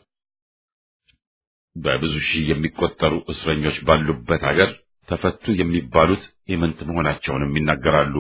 በብዙ ሺህ የሚቆጠሩ እስረኞች ባሉበት ሀገር ተፈቱ የሚባሉት ኢምንት መሆናቸውንም ይናገራሉ።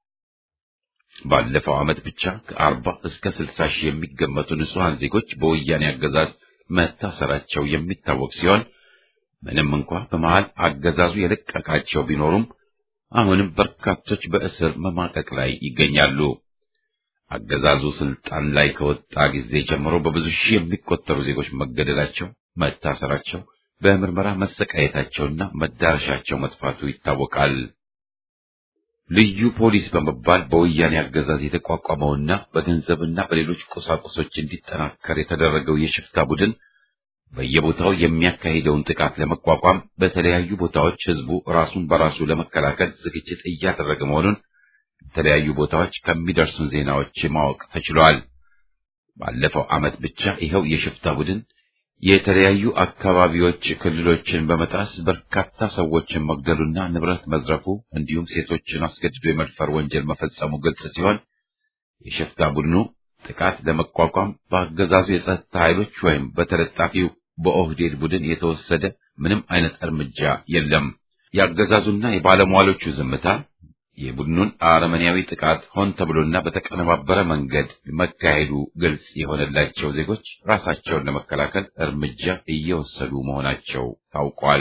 ባለፈው ዓመት ብቻ ከአርባ እስከ ስልሳ ሺህ የሚገመቱ ንጹሐን ዜጎች በወያኔ አገዛዝ መታሰራቸው የሚታወቅ ሲሆን ምንም እንኳ በመሃል አገዛዙ የለቀቃቸው ቢኖሩም አሁንም በርካቶች በእስር መማቀቅ ላይ ይገኛሉ። አገዛዙ ስልጣን ላይ ከወጣ ጊዜ ጀምሮ በብዙ ሺህ የሚቆጠሩ ዜጎች መገደላቸው፣ መታሰራቸው፣ በምርመራ መሰቃየታቸውና መዳረሻቸው መጥፋቱ ይታወቃል። ልዩ ፖሊስ በመባል በወያኔ አገዛዝ የተቋቋመውና በገንዘብና በሌሎች ቁሳቁሶች እንዲጠናከር የተደረገው የሽፍታ ቡድን በየቦታው የሚያካሂደውን ጥቃት ለመቋቋም በተለያዩ ቦታዎች ህዝቡ ራሱን በራሱ ለመከላከል ዝግጅት እያደረገ መሆኑን የተለያዩ ቦታዎች ከሚደርሱን ዜናዎች ማወቅ ተችሏል። ባለፈው ዓመት ብቻ ይኸው የሽፍታ ቡድን የተለያዩ አካባቢዎች ክልሎችን በመጣስ በርካታ ሰዎችን መግደሉና ንብረት መዝረፉ እንዲሁም ሴቶችን አስገድዶ የመድፈር ወንጀል መፈጸሙ ግልጽ ሲሆን የሽፍታ ቡድኑ ጥቃት ለመቋቋም በአገዛዙ የጸጥታ ኃይሎች ወይም በተለጣፊው በኦህዴድ ቡድን የተወሰደ ምንም አይነት እርምጃ የለም። የአገዛዙና የባለሟሎቹ ዝምታ የቡድኑን አረመኔያዊ ጥቃት ሆን ተብሎና በተቀነባበረ መንገድ መካሄዱ ግልጽ የሆነላቸው ዜጎች ራሳቸውን ለመከላከል እርምጃ እየወሰዱ መሆናቸው ታውቋል።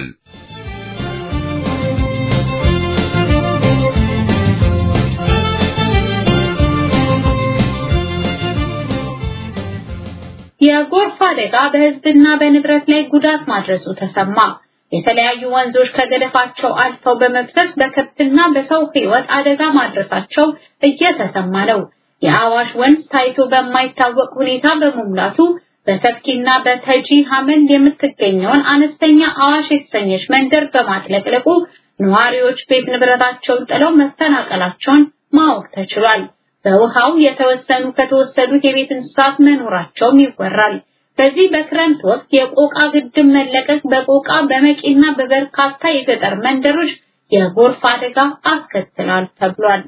የጎርፍ አደጋ በሕዝብና በንብረት ላይ ጉዳት ማድረሱ ተሰማ። የተለያዩ ወንዞች ከገደፋቸው አልፈው በመፍሰስ በከብትና በሰው ሕይወት አደጋ ማድረሳቸው እየተሰማ ነው። የአዋሽ ወንዝ ታይቶ በማይታወቅ ሁኔታ በመሙላቱ በተፍኪና በተጂ ሐመል የምትገኘውን አነስተኛ አዋሽ የተሰኘች መንደር በማጥለቅለቁ ነዋሪዎች ቤት ንብረታቸውን ጥለው መፈናቀላቸውን ማወቅ ተችሏል። በውሃው የተወሰኑ ከተወሰዱት የቤት እንስሳት መኖራቸውም ይወራል። በዚህ በክረምት ወቅት የቆቃ ግድብ መለቀቅ በቆቃ በመቂና በበርካታ የገጠር መንደሮች የጎርፍ አደጋ አስከትላል ተብሏል።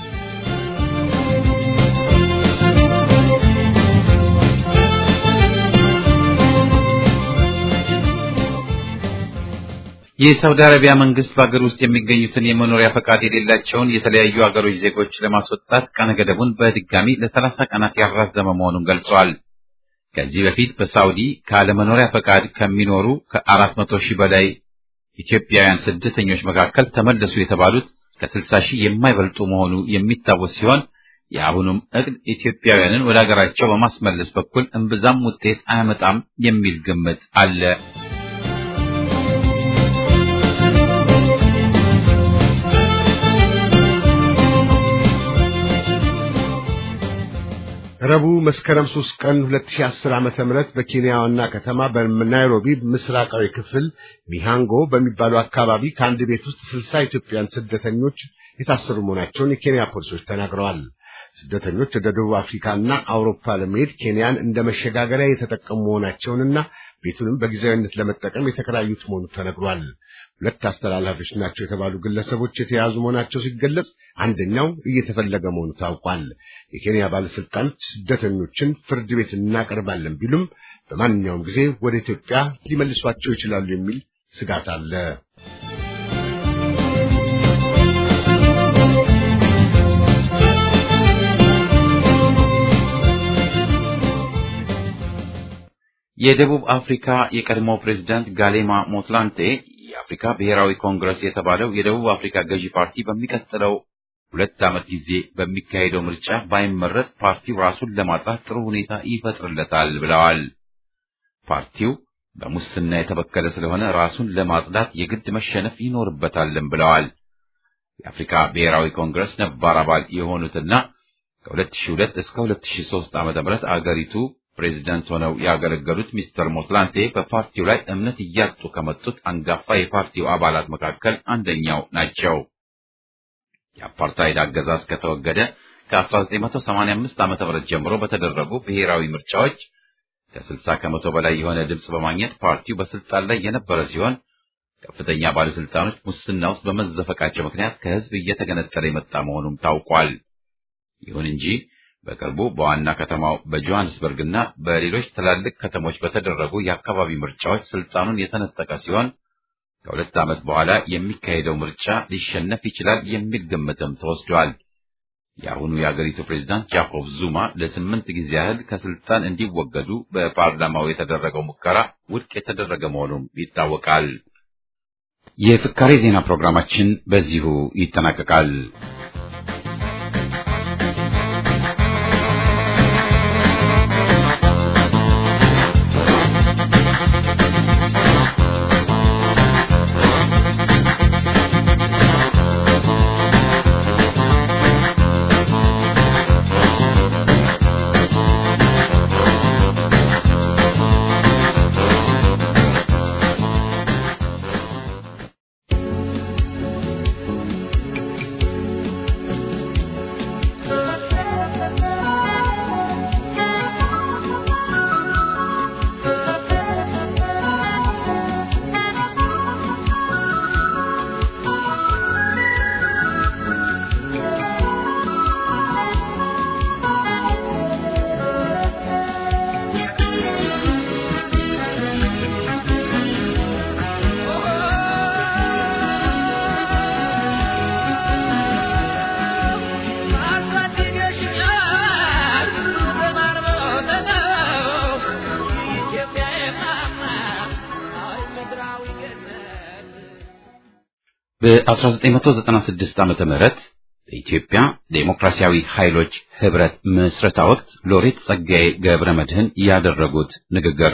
የሳውዲ አረቢያ መንግስት በአገር ውስጥ የሚገኙትን የመኖሪያ ፈቃድ የሌላቸውን የተለያዩ አገሮች ዜጎች ለማስወጣት ቀነ ገደቡን በድጋሚ ለሰላሳ ቀናት ያራዘመ መሆኑን ገልጿል። ከዚህ በፊት በሳውዲ ካለመኖሪያ ፈቃድ ከሚኖሩ ከአራት መቶ ሺህ በላይ ኢትዮጵያውያን ስደተኞች መካከል ተመለሱ የተባሉት ከስልሳ ሺህ የማይበልጡ መሆኑ የሚታወስ ሲሆን የአሁኑም እቅድ ኢትዮጵያውያንን ወደ አገራቸው በማስመለስ በኩል እምብዛም ውጤት አያመጣም የሚል ግምት አለ። ረቡዕ መስከረም 3 ቀን 2010 ዓመተ ምህረት በኬንያ ዋና ከተማ በናይሮቢ ምስራቃዊ ክፍል ሚሃንጎ በሚባለው አካባቢ ከአንድ ቤት ውስጥ 60 ኢትዮጵያውያን ስደተኞች የታሰሩ መሆናቸውን የኬንያ ፖሊሶች ተናግረዋል። ስደተኞች ወደ ደቡብ አፍሪካና አውሮፓ ለመሄድ ኬንያን እንደ መሸጋገሪያ የተጠቀሙ መሆናቸውንና ቤቱንም በጊዜያዊነት ለመጠቀም የተከራዩት መሆኑ ተነግሯል። ሁለት አስተላላፊዎች ናቸው የተባሉ ግለሰቦች የተያዙ መሆናቸው ሲገለጽ፣ አንደኛው እየተፈለገ መሆኑ ታውቋል። የኬንያ ባለስልጣኖች ስደተኞችን ፍርድ ቤት እናቀርባለን ቢሉም በማንኛውም ጊዜ ወደ ኢትዮጵያ ሊመልሷቸው ይችላሉ የሚል ስጋት አለ። የደቡብ አፍሪካ የቀድሞ ፕሬዝዳንት ጋሌማ ሞትላንቴ የአፍሪካ ብሔራዊ ኮንግረስ የተባለው የደቡብ አፍሪካ ገዢ ፓርቲ በሚቀጥለው ሁለት ዓመት ጊዜ በሚካሄደው ምርጫ ባይመረጥ ፓርቲው ራሱን ለማጥራት ጥሩ ሁኔታ ይፈጥርለታል ብለዋል። ፓርቲው በሙስና የተበከለ ስለሆነ ራሱን ለማጽዳት የግድ መሸነፍ ይኖርበታልም ብለዋል። የአፍሪካ ብሔራዊ ኮንግረስ ነባር አባል የሆኑትና ከ2002 እስከ 2003 ዓ.ም አገሪቱ ፕሬዝዳንት ሆነው ያገለገሉት ሚስተር ሞትላንቴ በፓርቲው ላይ እምነት እያጡ ከመጡት አንጋፋ የፓርቲው አባላት መካከል አንደኛው ናቸው። የአፓርታይድ አገዛዝ ከተወገደ ከ1985 ዓ.ም ጀምሮ በተደረጉ ብሔራዊ ምርጫዎች ከ60 ከመቶ በላይ የሆነ ድምፅ በማግኘት ፓርቲው በስልጣን ላይ የነበረ ሲሆን ከፍተኛ ባለስልጣኖች ሙስና ውስጥ በመዘፈቃቸው ምክንያት ከህዝብ እየተገነጠለ የመጣ መሆኑም ታውቋል። ይሁን እንጂ በቅርቡ በዋና ከተማው በጆሃንስበርግና በሌሎች ትላልቅ ከተሞች በተደረጉ የአካባቢ ምርጫዎች ስልጣኑን የተነጠቀ ሲሆን ከሁለት ዓመት በኋላ የሚካሄደው ምርጫ ሊሸነፍ ይችላል የሚል ግምትም ተወስዷል። የአሁኑ የአገሪቱ ፕሬዝዳንት ጃኮብ ዙማ ለስምንት ጊዜ ያህል ከስልጣን እንዲወገዱ በፓርላማው የተደረገው ሙከራ ውድቅ የተደረገ መሆኑም ይታወቃል። የፍካሬ ዜና ፕሮግራማችን በዚሁ ይጠናቀቃል። በ1996 ዓመተ ምህረት በኢትዮጵያ ዴሞክራሲያዊ ኃይሎች ህብረት ምስረታ ወቅት ሎሬት ጸጋዬ ገብረ መድህን ያደረጉት ንግግር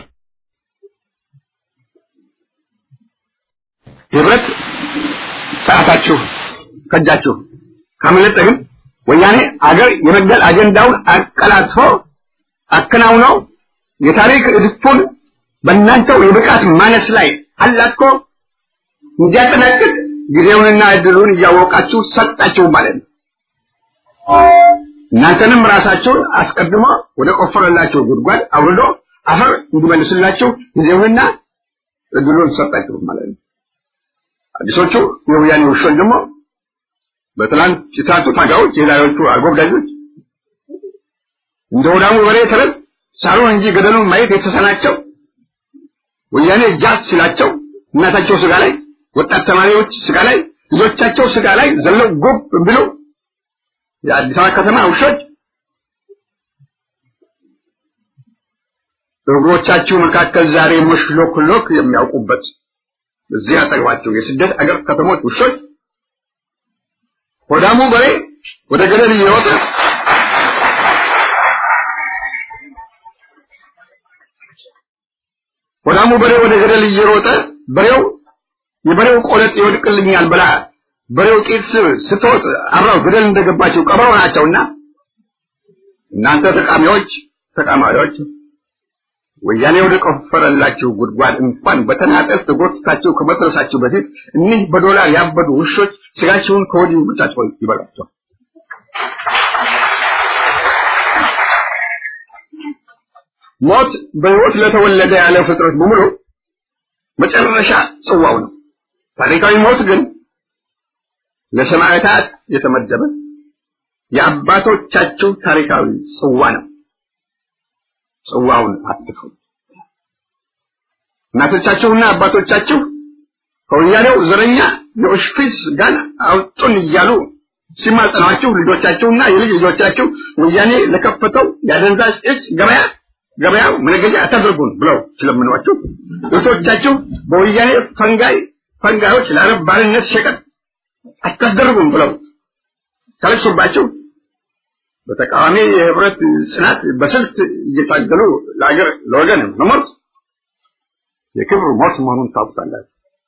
ህብረት ሰዓታችሁ ከጃችሁ ካመለጠ ግን ወያኔ አገር የመግደል አጀንዳውን አቀላጥፎ አከናውነው የታሪክ እድፉን በእናንተው የብቃት ማነስ ላይ አላጥቆ እንዲያጠናቅቅ ጊዜውንና እድሉን እያወቃችሁ ሰጣችሁ ማለት ነው። እናንተንም ራሳችሁን አስቀድሞ ወደ ቆፈረላችሁ ጉድጓድ አውርዶ አፈር እንዲመልስላችሁ ጊዜውንና እድሉን ሰጣችሁ ማለት ነው። አዲሶቹ የወያኔ ውሾች ደግሞ በትላንት የትላንቱ ታጋዮች የዛሬዎቹ አጎብዳጆች እንደ ወዳሙ በሬ ተረት ሳሩን እንጂ ገደሉን ማየት የተሰናቸው ወያኔ ጃት ሲላቸው እናታቸው ስጋ ላይ ወጣት ተማሪዎች ስጋ ላይ ልጆቻቸው ስጋ ላይ ዘለው ጉብ ብሎ የአዲስ አበባ ከተማ ውሾች በእግሮቻችሁ መካከል ዛሬ መሽሎክሎክ የሚያውቁበት እዚህ አጠገባቸው የስደት አገር ከተሞች ውሾች ሆዳሙ በሬ ወደ ገደል እየወጣ ሆዳሙ በሬ ወደ ገደል እየሮጠ በሬው የበሬው ቆለጥ ይወድቅልኛል ብላ በሬው ቂጥ ስትወጥ አብረው ገደል እንደገባቸው ቀበሮ ናቸውና እናንተ ተቃሚዎች ተቃማሪዎች ወያኔ ወደ ቆፈረላችሁ ጉድጓድ እንኳን በተናጠል ተጎትታችሁ ከመድረሳችሁ በፊት እኒህ በዶላር ያበዱ ውሾች ስጋችሁን ከወዲሁ ብቻቸው ይበላቸው። ሞት በሕይወት ለተወለደ ያለ ፍጥረት በሙሉ መጨረሻ ጽዋው ነው። ታሪካዊ ሞት ግን ለሰማዕታት የተመደበ የአባቶቻችሁ ታሪካዊ ጽዋ ነው። ጽዋውን አትከው። እናቶቻችሁና አባቶቻችሁ ከወያኔው ዘረኛ የኦሽፒስ ጋር አውጡን እያሉ ሲማጸኗችሁ ልጆቻችሁና የልጅ ልጆቻችሁ ወያኔ ለከፈተው የአደንዛዥ እጽ ገበያ ገበያው መነገጃ አታደርጉን ብለው ስለምኗቸው እህቶቻችሁ በወያኔ ፈንጋይ ፈንጋዮች ለአረብ ባርነት ሸቀጥ አታስደርጉም ብለው ተለቅሶባቸው በተቃዋሚ የህብረት ጽናት በስልት እየታገሉ ለሀገር ለወገን መሞት የክብር ሞት መሆኑን ታውቁታላችሁ።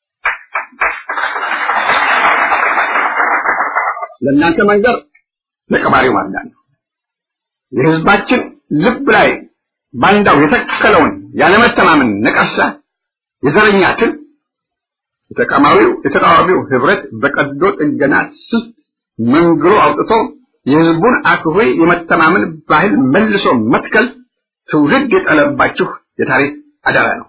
ለእናንተ መንገር ለቀባሪው ማርዳ ነው። የህዝባችን ልብ ላይ ባንዳው የተከለውን ያለመተማመን ነቀርሳ የዘረኛ ትል የተቃዋሚው የተቃዋሚው ህብረት በቀዶ ጥገና ስልት መንግሮ አውጥቶ የህዝቡን አክብሮ የመተማመን ባህል መልሶ መትከል ትውልድ የጠለባችሁ የታሪክ አደራ ነው።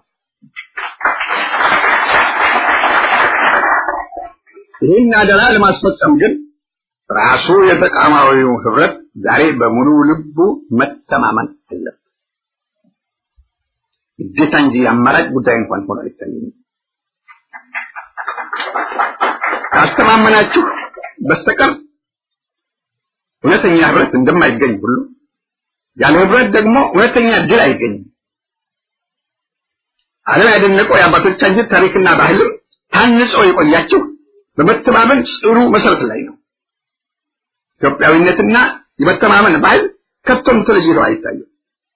ይህን አደራ ለማስፈጸም ግን ራሱ የተቃዋሚው ህብረት ዛሬ በሙሉ ልቡ መተማመን አለበት። ግዴታ እንጂ አማራጭ ጉዳይ እንኳን ሆኖ አይታየኝም። ካስተማመናችሁ በስተቀር እውነተኛ ህብረት እንደማይገኝ ሁሉ ያለ ህብረት ደግሞ እውነተኛ ድል አይገኝም። ዓለም ያደነቀው የአባቶቻችን ታሪክና ባህልም ታንጾ የቆያችሁ በመተማመን ጽኑ መሰረት ላይ ነው። ኢትዮጵያዊነትና የመተማመን ባህል ከቶም ተለይቶ አይታይም።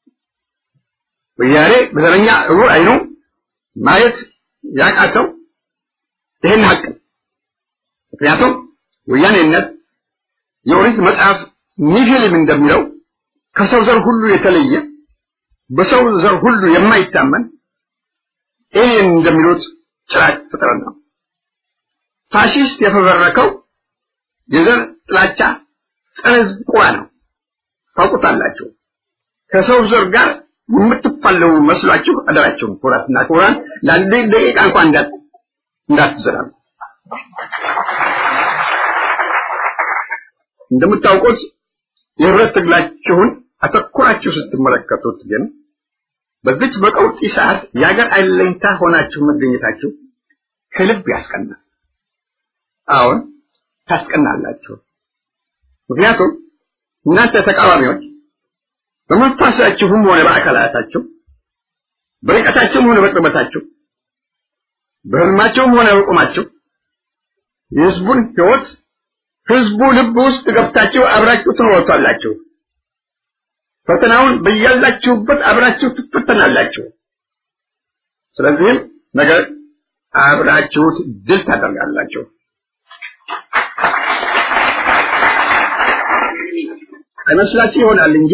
ወያኔ በዘረኛ እውር አይኑ ማየት ያቃተው ይህን ሀቅ ምክንያቱም ወያኔነት የኦሪት መጽሐፍ ኒፊልም እንደሚለው ከሰው ዘር ሁሉ የተለየ በሰው ዘር ሁሉ የማይታመን ኤሊየን እንደሚሉት ጭራቅ ፍጥረት ነው። ፋሺስት የፈበረከው የዘር ጥላቻ ጸረ ህዝብ ቁራ ነው። ታውቁታላችሁ። ከሰው ዘር ጋር የምትፋለሙ መስሏችሁ አደራችሁን ኩራትና ኩራን ለአንድ ደቂቃ እንኳን እንዳት እንዳትዘራሉ። እንደምታውቁት የህብረት ትግላችሁን አተኩራችሁ ስትመለከቱት ግን በዚች በቀውጢ ሰዓት የሀገር አለኝታ ሆናችሁ መገኘታችሁ ከልብ ያስቀናል። አሁን ታስቀናላችሁ። ምክንያቱም እናንተ ተቃዋሚዎች በመንፈሳችሁም ሆነ በአካላታችሁ በርቀታችሁም ሆነ በቅርበታችሁ በህልማችሁም ሆነ በቁማችሁ የህዝቡን ህይወት ህዝቡ ልብ ውስጥ ገብታችሁ አብራችሁ ትኖሩታላችሁ። ፈተናውን በያላችሁበት አብራችሁ ትፈተናላችሁ። ስለዚህም ነገር አብራችሁት ድል ታደርጋላችሁ። አይመስላችሁ ይሆናል እንጂ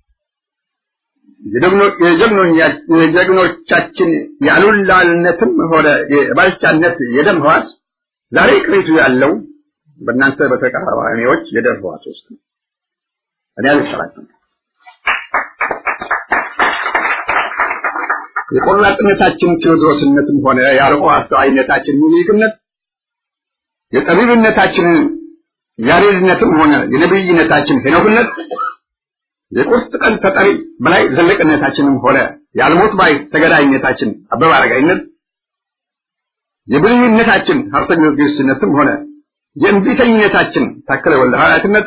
የጀግኖቻችን የአሉላልነትም ሆነ የባልቻነት የደም ህዋስ ዛሬ ቅሪቱ ያለው በእናንተ በተቃዋሚዎች የደም ህዋስ ውስጥ ነው። እኔ አልሰራችም። የቆራጥነታችን ቴዎድሮስነትም ሆነ የአርቆ አስተዋይነታችን ምኒልክነት የጠቢብነታችን ያሬድነትም ሆነ የነብይነታችን ሄኖክነት የቁርጥ ቀን ተጠሪ በላይ ዘለቅነታችንም ሆነ የአልሞት ባይ ተገዳይነታችን አበበ አረጋይነት የብልህነታችን ሀብተ ጊዮርጊስነትም ሆነ የእንቢተኝነታችን ታከለ ወልደ ሐዋርያትነት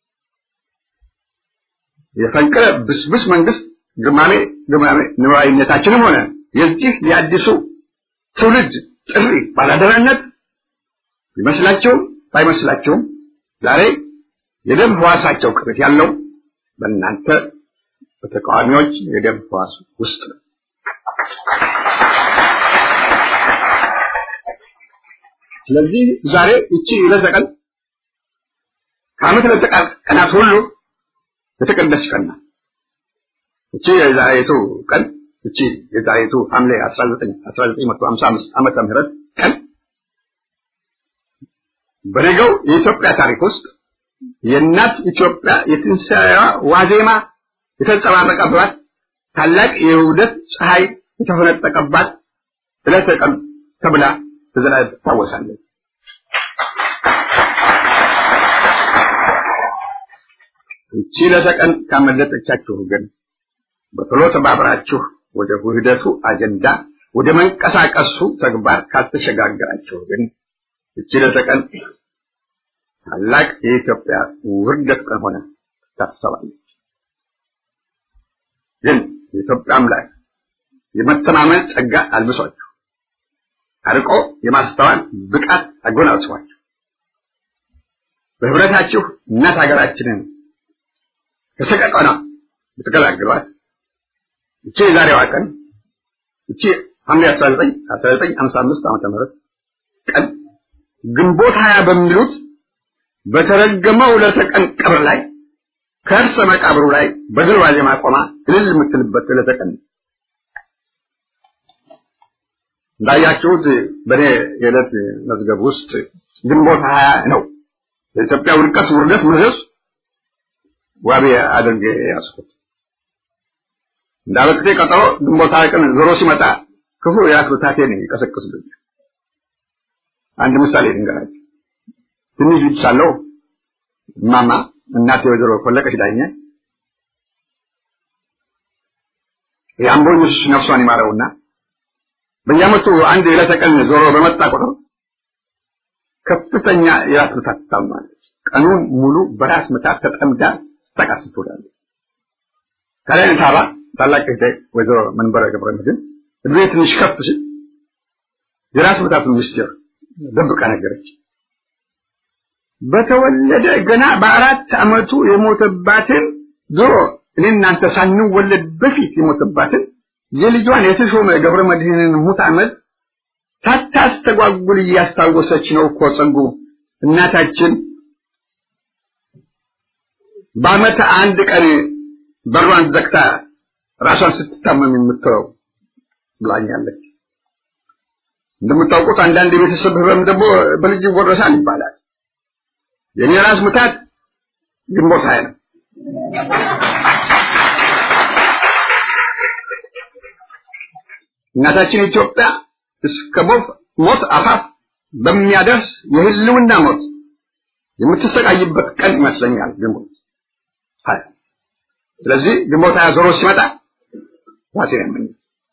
የፈንቅለ ብስብስ መንግስት ግማሜ ግማሜ ንዋይነታችንም ሆነ የዚህ የአዲሱ ትውልድ ጥሪ ባላደራነት ቢመስላቸውም ባይመስላቸውም ዛሬ የደም ህዋሳቸው ቅርት ያለው በእናንተ በተቃዋሚዎች የደም ህዋስ ውስጥ ነው። ስለዚህ ዛሬ እቺ ዕለተ ቀን ከዓመት ዕለተ ቀናት ሁሉ የተቀደሰች ቀን ናት። እቺ የዛሬቱ ቀን እቺ የዛሬቱ ሐምሌ 19 1955 ዓመተ ምህረት ቀን በነገው የኢትዮጵያ ታሪክ ውስጥ የእናት ኢትዮጵያ የትንሣኤዋ ዋዜማ የተንጸባረቀባት ታላቅ የውህደት ፀሐይ የተፈነጠቀባት ዕለተ ቀን ተብላ በዘላለም ትታወሳለች። እቺ ዕለተ ቀን ካመለጠቻችሁ ግን በቶሎ ተባብራችሁ ወደ ውህደቱ አጀንዳ ወደ መንቀሳቀሱ ተግባር ካልተሸጋገራችሁ ግን እቺ ዕለተ ቀን ታላቅ የኢትዮጵያ ውርደት ቀን ሆነ ታሰባለች። ግን የኢትዮጵያ አምላክ የመተማመን ጸጋ አልብሷችሁ አርቆ የማስተዋል ብቃት አጎናጽፏችሁ በህብረታችሁ እናት ሀገራችንን ከሰቀቀና ብትገላግሏት እቺ የዛሬዋ ቀን እቺ ሐምሌ 19 1955 ዓመተ ምህረት ቀን ግንቦት ሀያ በሚሉት በተረገመው ለተቀን ቀብር ላይ ከእርሰ መቃብሩ ላይ በድል ዋዜማ ቆማ እልል የምትልበት ዕለተ ቀን እንዳያችሁት በእኔ የዕለት መዝገብ ውስጥ ግንቦት ሀያ ነው የኢትዮጵያ ውድቀት ውርደት መዘዝ ዋቢ አድርጌ ያስኩት እንዳበቅቴ ቀጠሮ ግንቦት ሀያ ቀን ዞሮ ሲመጣ ክፉ የአክብታቴን ይቀሰቅስብኛል አንድ ምሳሌ ልንገራችሁ ትንሽ ልጅ ሳለሁ እማማ እናቴ ወይዘሮ ፈለቀች ዳኘ የአምቦ ኢየሱስ ነፍሷን ይማረውና በየዓመቱ አንድ የዕለተ ቀን ዞሮ በመጣ ቁጥር ከፍተኛ የራስ ምታት ትታመማለች። ቀኑን ሙሉ በራስ ምታት ተጠምዳ ስትጠቃስ ትውላለች። ከላይ ታባ ታላቅ እህቴ ወይዘሮ መንበረ ገብረ መድኅን እድሜ ትንሽ ከፍ ሲል የራስ ምታቱን ምስጢር ደብቃ ነገረች። በተወለደ ገና በአራት ዓመቱ የሞተባትን ድሮ እኔ እናንተ ሳንወለድ በፊት የሞተባትን የልጇን የተሾመ ገብረ መድኅንን ሙት ዓመት ሳታስተጓጉል እያስታወሰች ነው እኮ ጸጉ እናታችን በዓመት አንድ ቀን በሯን ዘግታ ራሷን ስትታመም የምትተው ብላኛለች። እንደምታውቁት አንዳንድ የቤተሰብ ህመም ደግሞ በልጅ ይወረሳል ይባላል። የኔ ራስ ምታት ግንቦት ሃያ ነው። እናታችን ኢትዮጵያ እስከ ሞት አፋፍ በሚያደርስ የህልውና ሞት የምትሰቃይበት ቀን ይመስለኛል ግንቦት ሀያ። ስለዚህ ግንቦት ሀያ ዞሮ ሲመጣ ራሴ ያመኝ።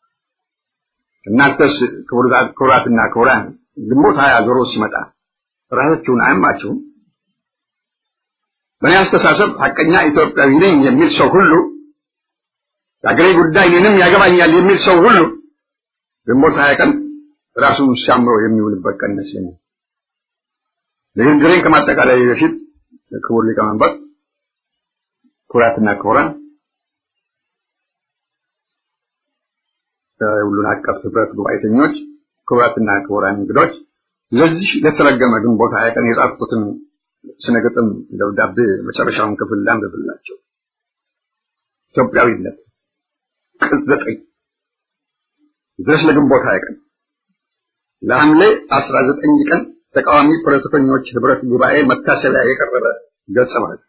እናንተስ ክቡራትና ክቡራን ግንቦት ሀያ ዞሮ ሲመጣ ራሳችሁን አያማችሁም? በእኔ አስተሳሰብ ሐቀኛ ኢትዮጵያዊ ነኝ የሚል ሰው ሁሉ የአገሬ ጉዳይ እኔንም ያገባኛል የሚል ሰው ሁሉ ግንቦት ሀያ ቀን ራሱን ሲያምሮ የሚውልበት ቀን ይመስለኛል። ንግግሬን ከማጠቃላይ በፊት ክቡር ሊቀመንበር፣ ክቡራትና ክቡራን ሁሉን አቀፍ ህብረት ጉባኤተኞች፣ ክቡራትና ክቡራን እንግዶች ለዚህ ለተረገመ ግንቦት ሀያ ቀን የጻፍኩትን ስነ ግጥም ደብዳቤ መጨረሻውን ክፍል ላንብብላቸው። ኢትዮጵያዊነት ቅጽ ዘጠኝ ድረስ ለግንቦት ሀያ ቀን ለሐምሌ አስራ ዘጠኝ ቀን ተቃዋሚ ፖለቲከኞች ህብረት ጉባኤ መታሰቢያ የቀረበ ገጸ ማለት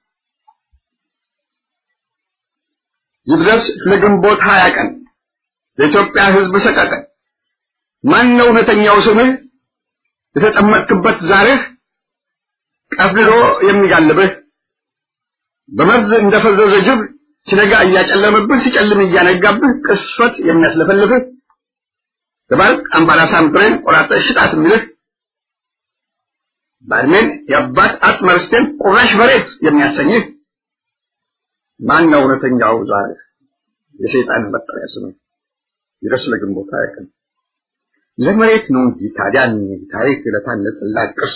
ይድረስ ለግንቦት ሀያ ቀን ለኢትዮጵያ ህዝብ ሰቀቀን ማን ነው እውነተኛው ስምህ የተጠመጥክበት ዛሬህ ቀፍድዶ የሚጋልብህ በመርዝ እንደፈዘዘ ጅብ ሲነጋ እያጨለመብህ ሲጨልም እያነጋብህ ቅስፈት የሚያስለፈልፍህ ተባልቅ አምባላሳም ብሬን ቆራጠ ሽጣት የሚልህ ባድሜን የአባት አጥመርስቴን ቁራሽ መሬት የሚያሰኝህ ማን ነው እውነተኛው ዛሬ የሰይጣን መጠሪያ ስም ይድረስ ለግንቦት ሀያ ቀን ለመሬት ነው እንጂ ታዲያን ታሪክ ለታነጸላት ቅርስ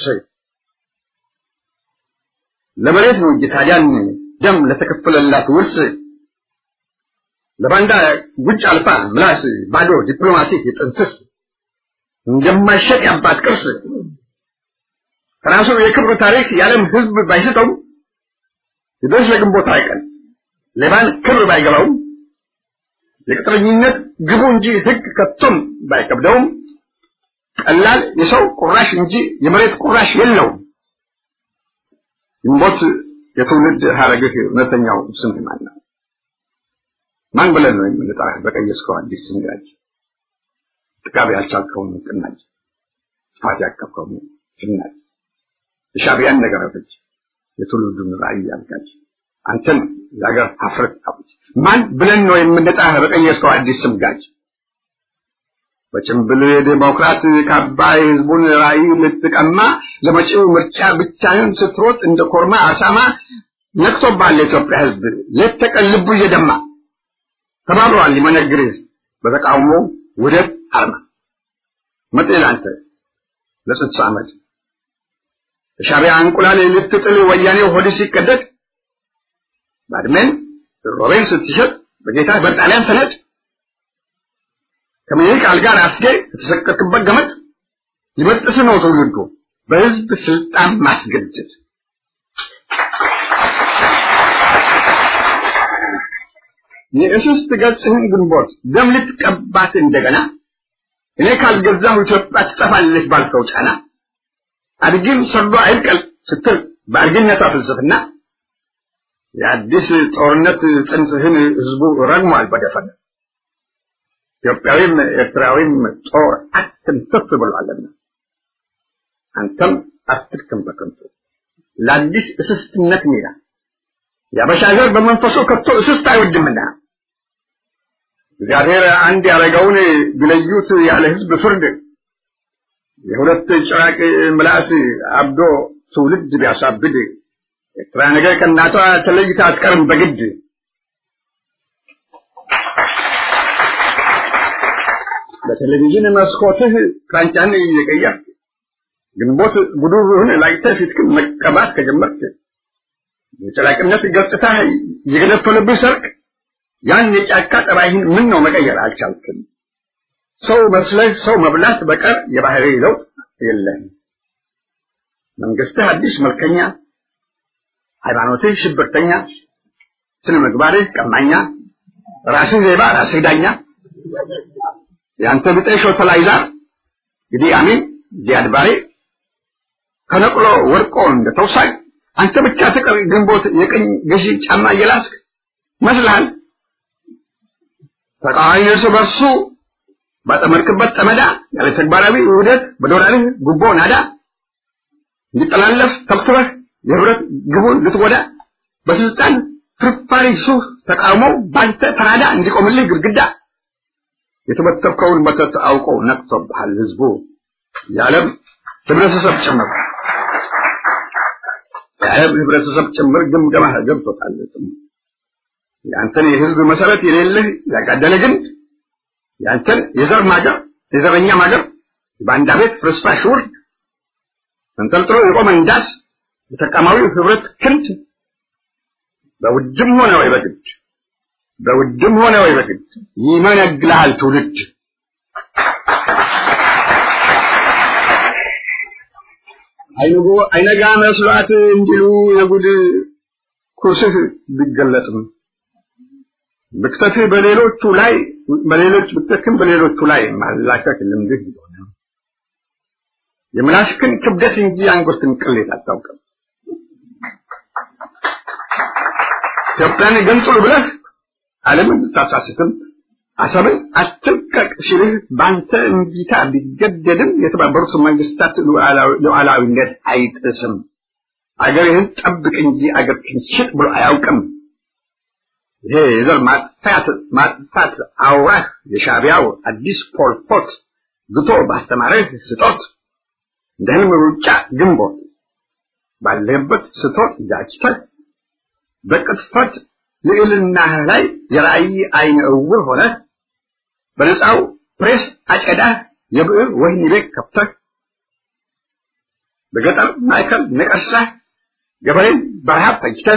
ለመሬት ነው እንጂ ታዲያን ደም ለተከፈለላት ውርስ ለባንዳ ጉጭ አልፋ ምላስ ባዶ ዲፕሎማሲ የጥንስስ እንደማይሸጥ የአባት ቅርስ ከራሱ የክብር ታሪክ የዓለም ህዝብ ባይስተው ይድረስ ለግንቦት ሀያ ቀን ሌባን ክብር ባይገባውም የቅጥረኝነት ግቡ እንጂ ህግ ከቶም ባይከብደውም ቀላል የሰው ቁራሽ እንጂ የመሬት ቁራሽ የለውም። ግንቦት የትውልድ ሀረግህ እውነተኛው ስም ማን ነው? ማን ብለን ነው የምንጠራህ? በቀየስከው አዲስ ስም ጋጅ ጥጋብ ያልቻልከውን ቅናጅ ጥፋት ያቀፍከውን ፍናጅ የሻዕቢያን ነገር አፍጅ የትውልዱን ራዕይ አልጋጅ አንተን የሀገር ሀፍረት አውጅ ማን ብለን ነው የምንጠራህ? በቀየስከው አዲስ ስም ጋጅ በጭምብል ዴሞክራት ካባ የህዝቡን ራዕይ ልትቀማ ለመጪው ምርጫ ብቻህን ስትሮጥ እንደ ኮርማ አሳማ ነቅቶባል የኢትዮጵያ ህዝብ ሌት ተቀን ልቡ እየደማ ተባብረዋል ሊመነግርህ በተቃውሞ ውደት አርማ መጤ ለአንተ ለጽንሰ ዓመት የሻዕቢያ እንቁላል ልትጥል ወያኔው ሆድ ሲቀደድ ባድሜን ሮቤን ስትሸጥ በጌታ በጣሊያን ሰነድ ከምኒልክ አልጋ ራስጌ የተሰቀልክበት ገመድ ሊበጥስ ነው ትውልዱ በህዝብ ስልጣን ማስገደድ የእስስት ገጽህን ግንቦት ደም ልትቀባት እንደገና እኔ ካልገዛሁ ኢትዮጵያ ትጠፋለች ባልከው ጫና አድግም ሰርዶ አይብቀል ስትል በአድግነቷ ፍልስፍና የአዲስ ጦርነት ጽንስህን ህዝቡ ረግሟል በደፈነ ኢትዮጵያዊም ኤርትራዊም ጦር አትንተፍ ብሏልና አንተም አትድክም በከንቱ ለአዲስ እስስትነት ሜዳ የአበሻ ዘር በመንፈሱ ከቶ እስስት አይወድምና እግዚአብሔር አንድ ያደረገውን ቢለዩት ያለ ህዝብ ፍርድ የሁለት ጭራቅ ምላስ አብዶ ትውልድ ቢያሳብድ ኤርትራ ነገ ከእናቷ ተለይታ አትቀርም በግድ በቴሌቪዥን መስኮትህ ክራንቻን እየቀየርክ ግንቦት ጉዱሩህን ላይተህ ፊትክን መቀባት ከጀመርክ የጭራቅነት ገጽታ የገነፈለብህ ሰርቅ ያን የጫካ ጠባይህን ምን ነው መቀየር አልቻልክም? ሰው መስለህ ሰው መብላት በቀር የባህሪ ለውጥ የለህም። መንግስትህ አዲስ መልከኛ፣ ሃይማኖትህ ሽብርተኛ፣ ስነ ምግባርህ ቀማኛ፣ ራስህ ሌባ፣ ራስህ ዳኛ፣ የአንተ ብጤ ሾተላይዛር ኢዲ አሚን ዚያድ ባሬ ከነቅሎ ወርቆ እንደ ተውሳይ አንተ ብቻ ትቀር ግንቦት የቀኝ ገዢ ጫማ እየላስክ መስልሃል። ተቃዋሚ እርስ በርሱ ባጠመድክበት ጠመዳ ያለ ተግባራዊ ውህደት በዶላርህ ጉቦ ናዳ እንዲጠላለፍ ተብትበህ የህብረት ግቡን ልትጎዳ በስልጣን ፍርፋሪ ሱህ ተቃውሞ ባንተ ተራዳ እንዲቆምልህ ግድግዳ የተበተብከውን መተት አውቆ ነቅቶብሃል ህዝቡ የዓለም ህብረተሰብ ጭምር የዓለም ህብረተሰብ ጭምር ግምገማ ገብቶታል። የአንተን የህዝብ መሰረት የሌለህ ያጋደለ ግንድ የአንተን የዘር ማገር የዘረኛ ማገር በአንድ ቤት ፍርስራሽ ውርድ ተንጠልጥሎ የቆመ እንዳስ የተቃማዊው ህብረት ክንድ በውድም ሆነ ወይ በግድ በውድም ሆነ ወይ በግድ ይመነግልሃል ትውልድ አይንጎ አይነጋ መስሏት እንዲሉ የጉድ ኩርስህ ቢገለጥም ብክተትህ በሌሎቹ ላይ በሌሎች ብክተትህም በሌሎቹ ላይ ማላከክ ልምድህ ቢሆንም የምላስክን ክብደት እንጂ አንጎትን ቅሌት አታውቅም። ኢትዮጵያን ገንጽሉ ብለህ ዓለምን ብታሳስትም አሰብን አትልቀቅ ሲልህ በአንተ እንቢታ ቢገደድም የተባበሩት መንግስታት ሉዓላዊነት አይጥስም። አገርህን ጠብቅ እንጂ አገርህን ሽጥ ብሎ አያውቅም። ይሄ የዘር ማጥፋት ማጥፋት አውራህ የሻዕቢያው አዲስ ፖልፖት ግቶ ባስተማረህ ስጦት እንደ ህልም ሩጫ ግንቦት ባለህበት ስቶት ጃጅተህ በቅጥፈት ልዕልናህ ላይ የራእይ አይነ እውር ሆነህ በነፃው ፕሬስ አጨዳህ የብዕር ወህኒ ቤት ከፍተህ በገጠር ማዕከል ነቀሳህ ገበሬን በረሃብ ፈጅተህ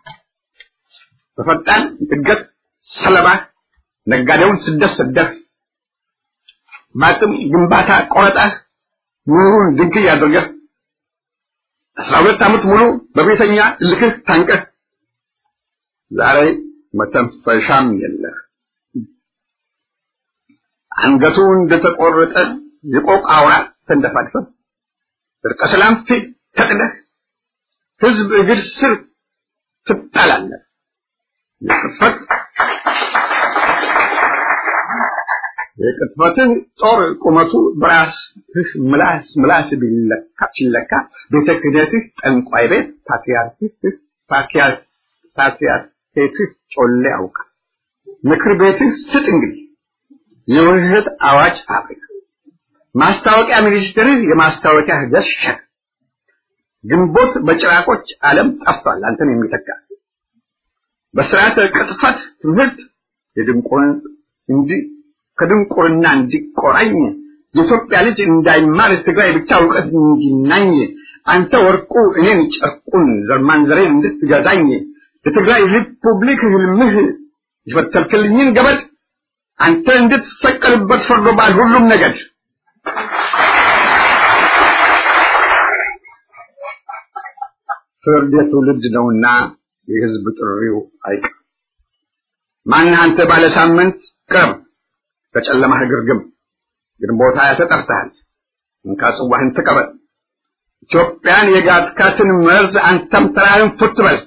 በፈጣን እድገት ሰለባ ነጋዴውን ስደት ሰደህ በአቅም ግንባታ ቆረጣህ ኑሩን ድንክ ያደርገህ አስራ ሁለት ዓመት ሙሉ በቤተኛ እልክህ ታንቀህ ዛሬ መተንፈሻም የለህ። አንገቱ እንደተቆረጠ የቆቅ አውራ ተንደፋድፈህ እርቀ ሰላም ፊት ተጥለህ ህዝብ እግር ስር ትጣላለህ። የቅጥፈት የቅጥፈትህ ጦር ቁመቱ በራስህ ምላስ ምላስ ቢለካ ሲለካ ቤተ ክህነትህ ጠንቋይ ቤት ፓትርያርክህ ፓትርያርክ ፓትርያርክህ ጮሌ ያውቃል። ምክር ቤትህ ስጥ እንግዲህ የውህደት አዋጅ ፋብሪካ ማስታወቂያ ሚኒስትርህ የማስታወቂያ ህገት ሸክ ግንቦት በጭራቆች ዓለም ጠፍቷል አንተን የሚተካ በስርዓተ ቅጥፈት ትምህርት የድንቁርን እንዲ ከድንቁርና እንዲቆራኝ የኢትዮጵያ ልጅ እንዳይማር ትግራይ ብቻ እውቀት እንዲናኝ አንተ ወርቁ እኔን ጨርቁን ዘርማንዘሬን እንድትገዛኝ የትግራይ ሪፑብሊክ ህልምህ የፈተልክልኝን ገበድ አንተ እንድትሰቀልበት ፈርዶባል ሁሉም ነገድ ፍርድ የትውልድ ነውና የህዝብ ጥሪው አይቀር ማንህ አንተ ባለ ሳምንት ቅረብ ከጨለማህ ግርግም ግንቦት ሃያ ተጠርተሃል እንካ ጽዋህን ተቀበል ኢትዮጵያን የጋትካትን መርዝ አንተም ተራህን ፉት በል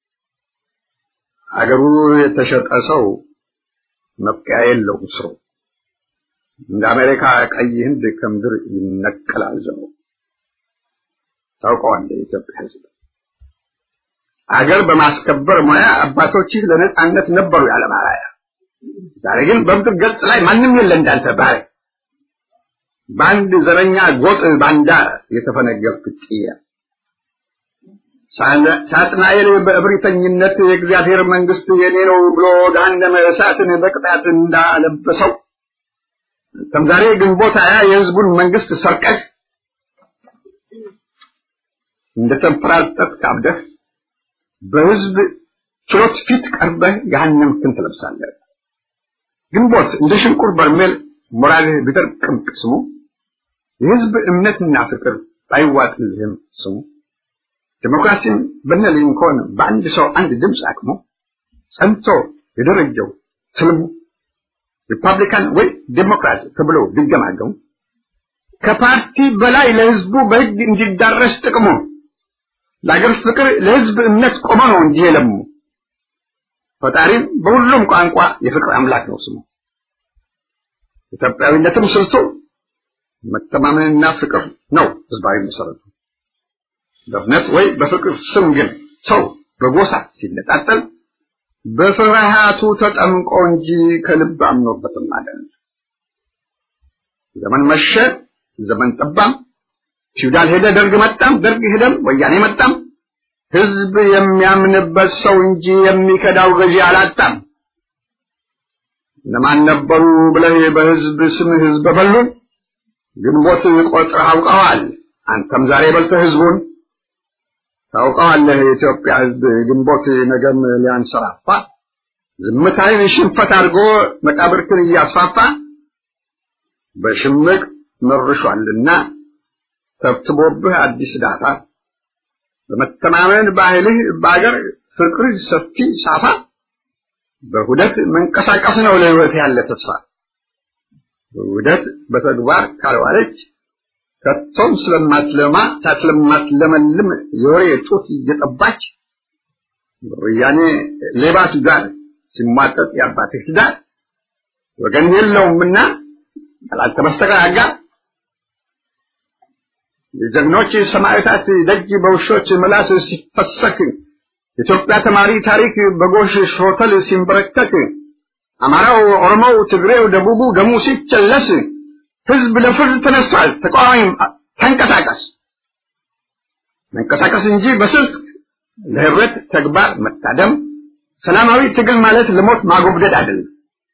አገሩ የተሸጠ ሰው መብቂያ የለውም ስሩ እንደ አሜሪካ ቀይ ህንድ ከምድር ይነቀላል ዘሩ ታውቀዋለህ የኢትዮጵያ ህዝብ አገር በማስከበር ሙያ አባቶችህ ለነጻነት ነበሩ ያለ ማራያ ዛሬ ግን በምድር ገጽ ላይ ማንም የለ እንዳንተ ባሪያ በአንድ ዘረኛ ጎጥ ባንዳ የተፈነገልክ ጥያ ሳጥናኤል በእብሪተኝነት የእግዚአብሔር መንግስት የኔ ነው ብሎ ገሃነመ እሳትን በቅጣት እንዳለበሰው አንተም ዛሬ ግንቦት ሃያ የህዝቡን መንግስት ሰርቀህ እንደተንፈራጠጥ ካብደህ በህዝብ ችሎት ፊት ቀርበህ ገሃነምክን ትለብሳለህ። ግንቦት እንደ ሽንቁር በርሜል ሞራልህ ቢደርቅም ቅስሙ የህዝብ እምነትና ፍቅር ባይዋጥልህም ስሙ ዲሞክራሲን በነ ሊንኮን በአንድ ሰው አንድ ድምፅ አቅሞ ጸንቶ የደረጀው ትልሙ ሪፐብሊካን ወይ ዴሞክራት ተብሎ ቢገማገሙ ከፓርቲ በላይ ለህዝቡ በህግ እንዲዳረስ ጥቅሙ ለአገር ፍቅር ለህዝብ እምነት ቆመ ነው እንጂ የለሙ ፈጣሪም በሁሉም ቋንቋ የፍቅር አምላክ ነው ስሙ ኢትዮጵያዊነትም ስልቱ መተማመንና ፍቅር ነው ህዝባዊ መሰረቱ በእምነት ወይ በፍቅር ስም ግን ሰው በጎሳ ሲነጣጠል በፍርሃቱ ተጠምቆ እንጂ ከልብ አምኖበትም አይደለም ዘመን መሸ ዘመን ጠባም ፊውዳል ሄደ ደርግ መጣም ደርግ ሄደም ወያኔ መጣም ህዝብ የሚያምንበት ሰው እንጂ የሚከዳው ገዢ አላጣም እነማን ነበሩ ብለህ በህዝብ ስም ህዝብ በሉን ግንቦት ቆጥረህ አውቀዋል አንተም ዛሬ በልተህ ህዝቡን ታውቀዋለህ የኢትዮጵያ ህዝብ ግንቦት ነገም ሊያንሰራፋ ዝምታይን ሽንፈት አድርጎ መቃብርክን እያስፋፋ በሽምቅ መርሿልና ተብትቦብህ አዲስ ዳታ በመተማመን ባህልህ በአገር ፍቅር ሰፊ ሳፋ በሁደት መንቀሳቀስ ነው ለህይወት ያለ ተስፋ ውህደት በተግባር ካልዋለች ከቶም ስለማትለማ ሳትለማትለመልም የወሬ ጡት እየጠባች ወያኔ ሌባ ትዳር ሲሟጠጥ የአባትህ ትዳር ወገን የለውምና ካላንተ በስተቀር አጋር የጀግኖች ሰማዕታት ደጅ በውሾች ምላስ ሲፈሰክ ኢትዮጵያ ተማሪ ታሪክ በጎሽ ሾተል ሲንበረከክ አማራው፣ ኦሮሞው፣ ትግሬው፣ ደቡቡ ደሙ ሲቸለስ ህዝብ ለፍርድ ተነስቷል። ተቃዋሚም ተንቀሳቀስ መንቀሳቀስ እንጂ በስልክ ለህብረት ተግባር መታደም ሰላማዊ ትግል ማለት ለሞት ማጎብደድ አይደለም።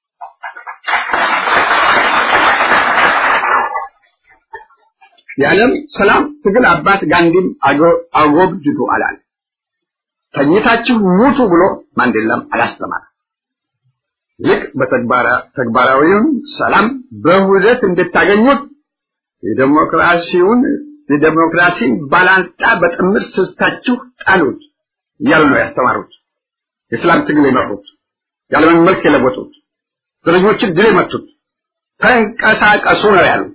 የዓለም ሰላም ትግል አባት ጋንዲም አጎብድዱ አላለ። ተኝታችሁ ሙቱ ብሎ ማንዴላም አላስተማረ። ይልቅ በተግባራዊውን ሰላም በሁደት እንድታገኙት የዴሞክራሲውን የዴሞክራሲን ባላንጣ በጥምር ስልታችሁ ጣሉት እያሉ ነው ያስተማሩት። የሰላም ትግል የመሩት የዓለምን መልክ የለወጡት ዘረኞችን ድል የመቱት ተንቀሳቀሱ ነው ያሉት።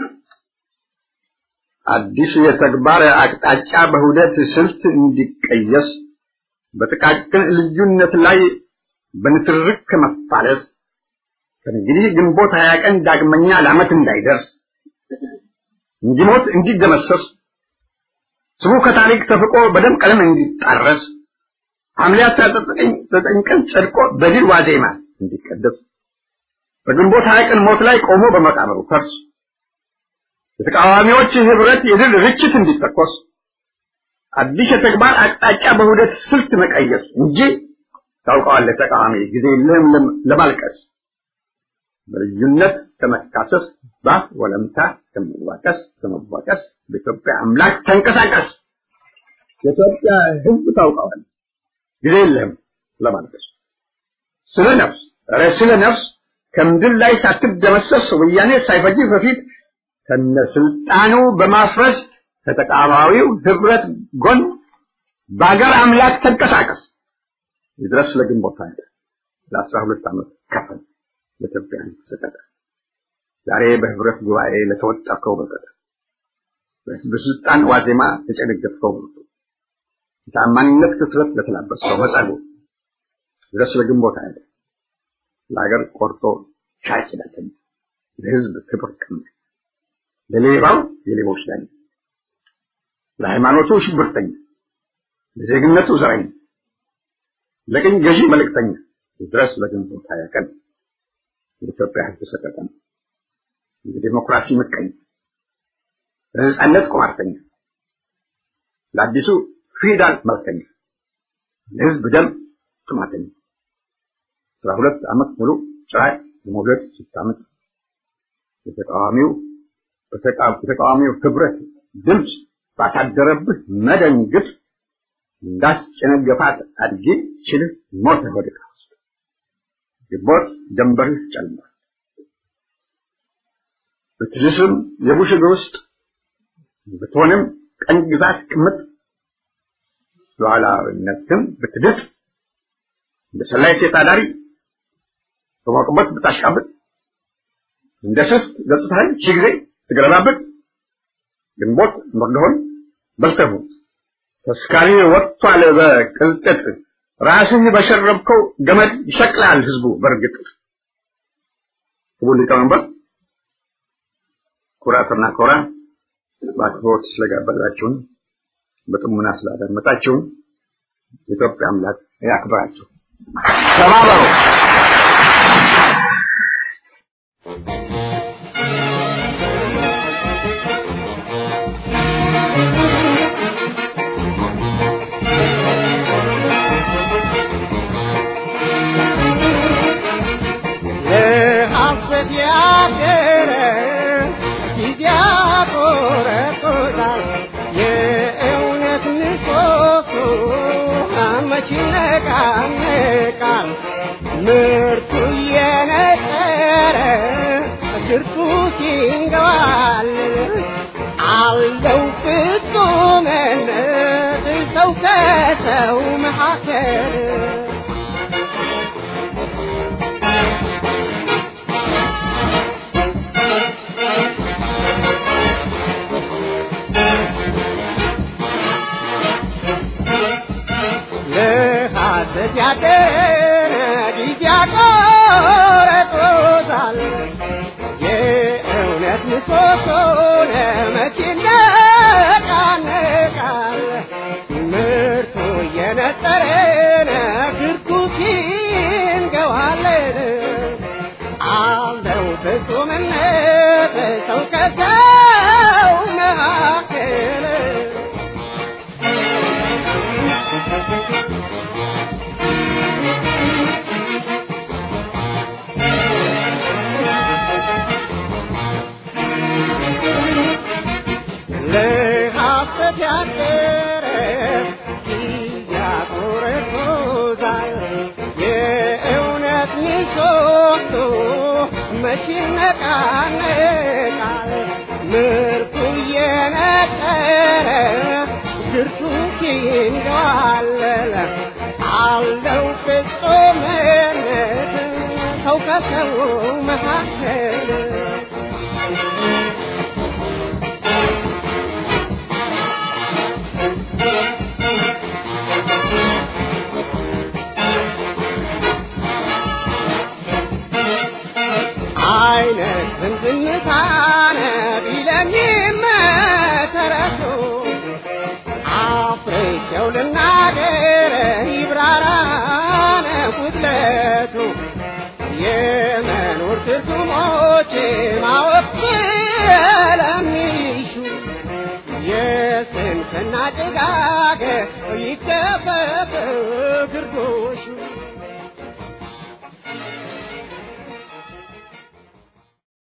አዲስ የተግባር አቅጣጫ በሁደት ስልት እንዲቀየስ በጥቃቅን ልዩነት ላይ በንትርክ ከመፋለስ ከእንግዲህ ግንቦት ሀያ ቀን ዳግመኛ ለዓመት እንዳይደርስ እንዲሞት እንዲደመሰስ ስሙ ከታሪክ ተፍቆ በደም ቀለም እንዲጣረስ ሐምሌ አስራ ዘጠኝ ቀን ጸድቆ በድል ዋዜማ እንዲቀደስ በግንቦት ሀያ ቀን ሞት ላይ ቆሞ በመቃብሩ ፈርስ የተቃዋሚዎች ህብረት የድል ርችት እንዲተኮስ አዲስ የተግባር አቅጣጫ በሁደት ስልት መቀየስ እንጂ ታውቀዋለህ ተቃዋሚ ጊዜ የለህም ለማልቀስ በልዩነት ከመካሰስ ባፍ ወለምታ ከመዋቀስ ከመዋቀስ በኢትዮጵያ አምላክ ተንቀሳቀስ የኢትዮጵያ ህዝብ ታውቀዋል ጊዜ የለህም ለማልቀስ ስለ ነፍስ ኧረ ስለ ነፍስ ከምድር ላይ ሳትደመሰስ ወያኔ ሳይፈጅ በፊት ከነስልጣኑ በማፍረስ ከተቃዋሚው ህብረት ጎን በአገር አምላክ ተንቀሳቀስ ይድረስ ለግንቦት ኃይል ለአስራ ሁለት ዓመት ከፈል ለኢትዮጵያ ሰቀቀ ዛሬ በህብረት ጉባኤ ለተወጣከው በቀለ በስልጣን ዋዜማ ተጨነገፍከው ብርቱ የታማኝነት ክፍለት ለተላበስከው መጸጉ ድረስ ለግንቦት ኃይል ለሀገር ቆርጦ ሻጭ ዳተኛ ለህዝብ ክብር ቀማ ለሌባው የሌቦች ዳኛ ለሃይማኖቱ ሽብርተኛ ለዜግነቱ ዘረኛ ለቅኝ ገዢ መልእክተኛ ድረስ ለግንቦት ሀያ ቀን የኢትዮጵያ ህዝብ ሰቀቀን የዲሞክራሲ ምቀኛ ለነጻነት ቁማርተኛ ለአዲሱ ፊውዳል መልከኛ ለህዝብ ደም ጥማተኛ አስራ ሁለት ዓመት ሙሉ ጭራቅ ለመውለድ ስታምጥ የተቃዋሚው የተቃዋሚው ህብረት ድምፅ ባሳደረብህ መደንግጥ እንዳስጨነገፋት አድጌ ችልህ ሞተ ወድቃ ግንቦት ጀንበርህ ጨልሟል። ብትልስም የቡሽ እግር ውስጥ ብትሆንም ቀኝ ግዛት ቅምጥ ሉዓላዊነትህን ብትድጥ እንደ ሰላይ ሴት አዳሪ በሞቅበት ብታሽቃብጥ እንደ ስስት ገጽታህን ሺህ ጊዜ ትገለባብጥ ግንቦት መርዶሆን በልተህ ተስካሪ ወጥቷል በቅልጥጥ ራስህ በሸረብከው ገመድ ይሰቅላል ህዝቡ በእርግጥ ክቡር ሊቀመንበር ኩራትና ኮራ በአክብሮት ስለጋበዛችሁን በጥሙና ስላዳመጣችሁን የኢትዮጵያ አምላክ ያክብራችሁ ተባበሩ ይነቃነቃል ምርቱ እየነጠረ ድርሱ ሲንገባል አለው ፍጹምነት ሰው ከሰው መካከል ለሐሰት ያደረ ጊዜ ያቆረጦታል የእውነት ምሰሶ ለመቼ ይነቃነቃል ምርቱ እየነጠረ ግርኩስ ይንገዋለን አለው ፍጹምነት ሰው ከሰው መካከል ለሐሰት ያደረ ያቆረጦታል የእውነት ምሰሶ መቼ ይነቃነቃል ምርቱ እየነጠረ ድርሱ ሲንገዋለለ አለው ፍጹምነት ሰው ከሰው መካከል አይነት ዝምታነ ቢለኝም ተረሱ አፍሬቸው ልናገር ይብራራነ ጉድለቱ የመኖር ትርጉሞች ማወቅ ስለሚሹ የስንፍና ጭጋግ ይከፈፍ ግርዶሹ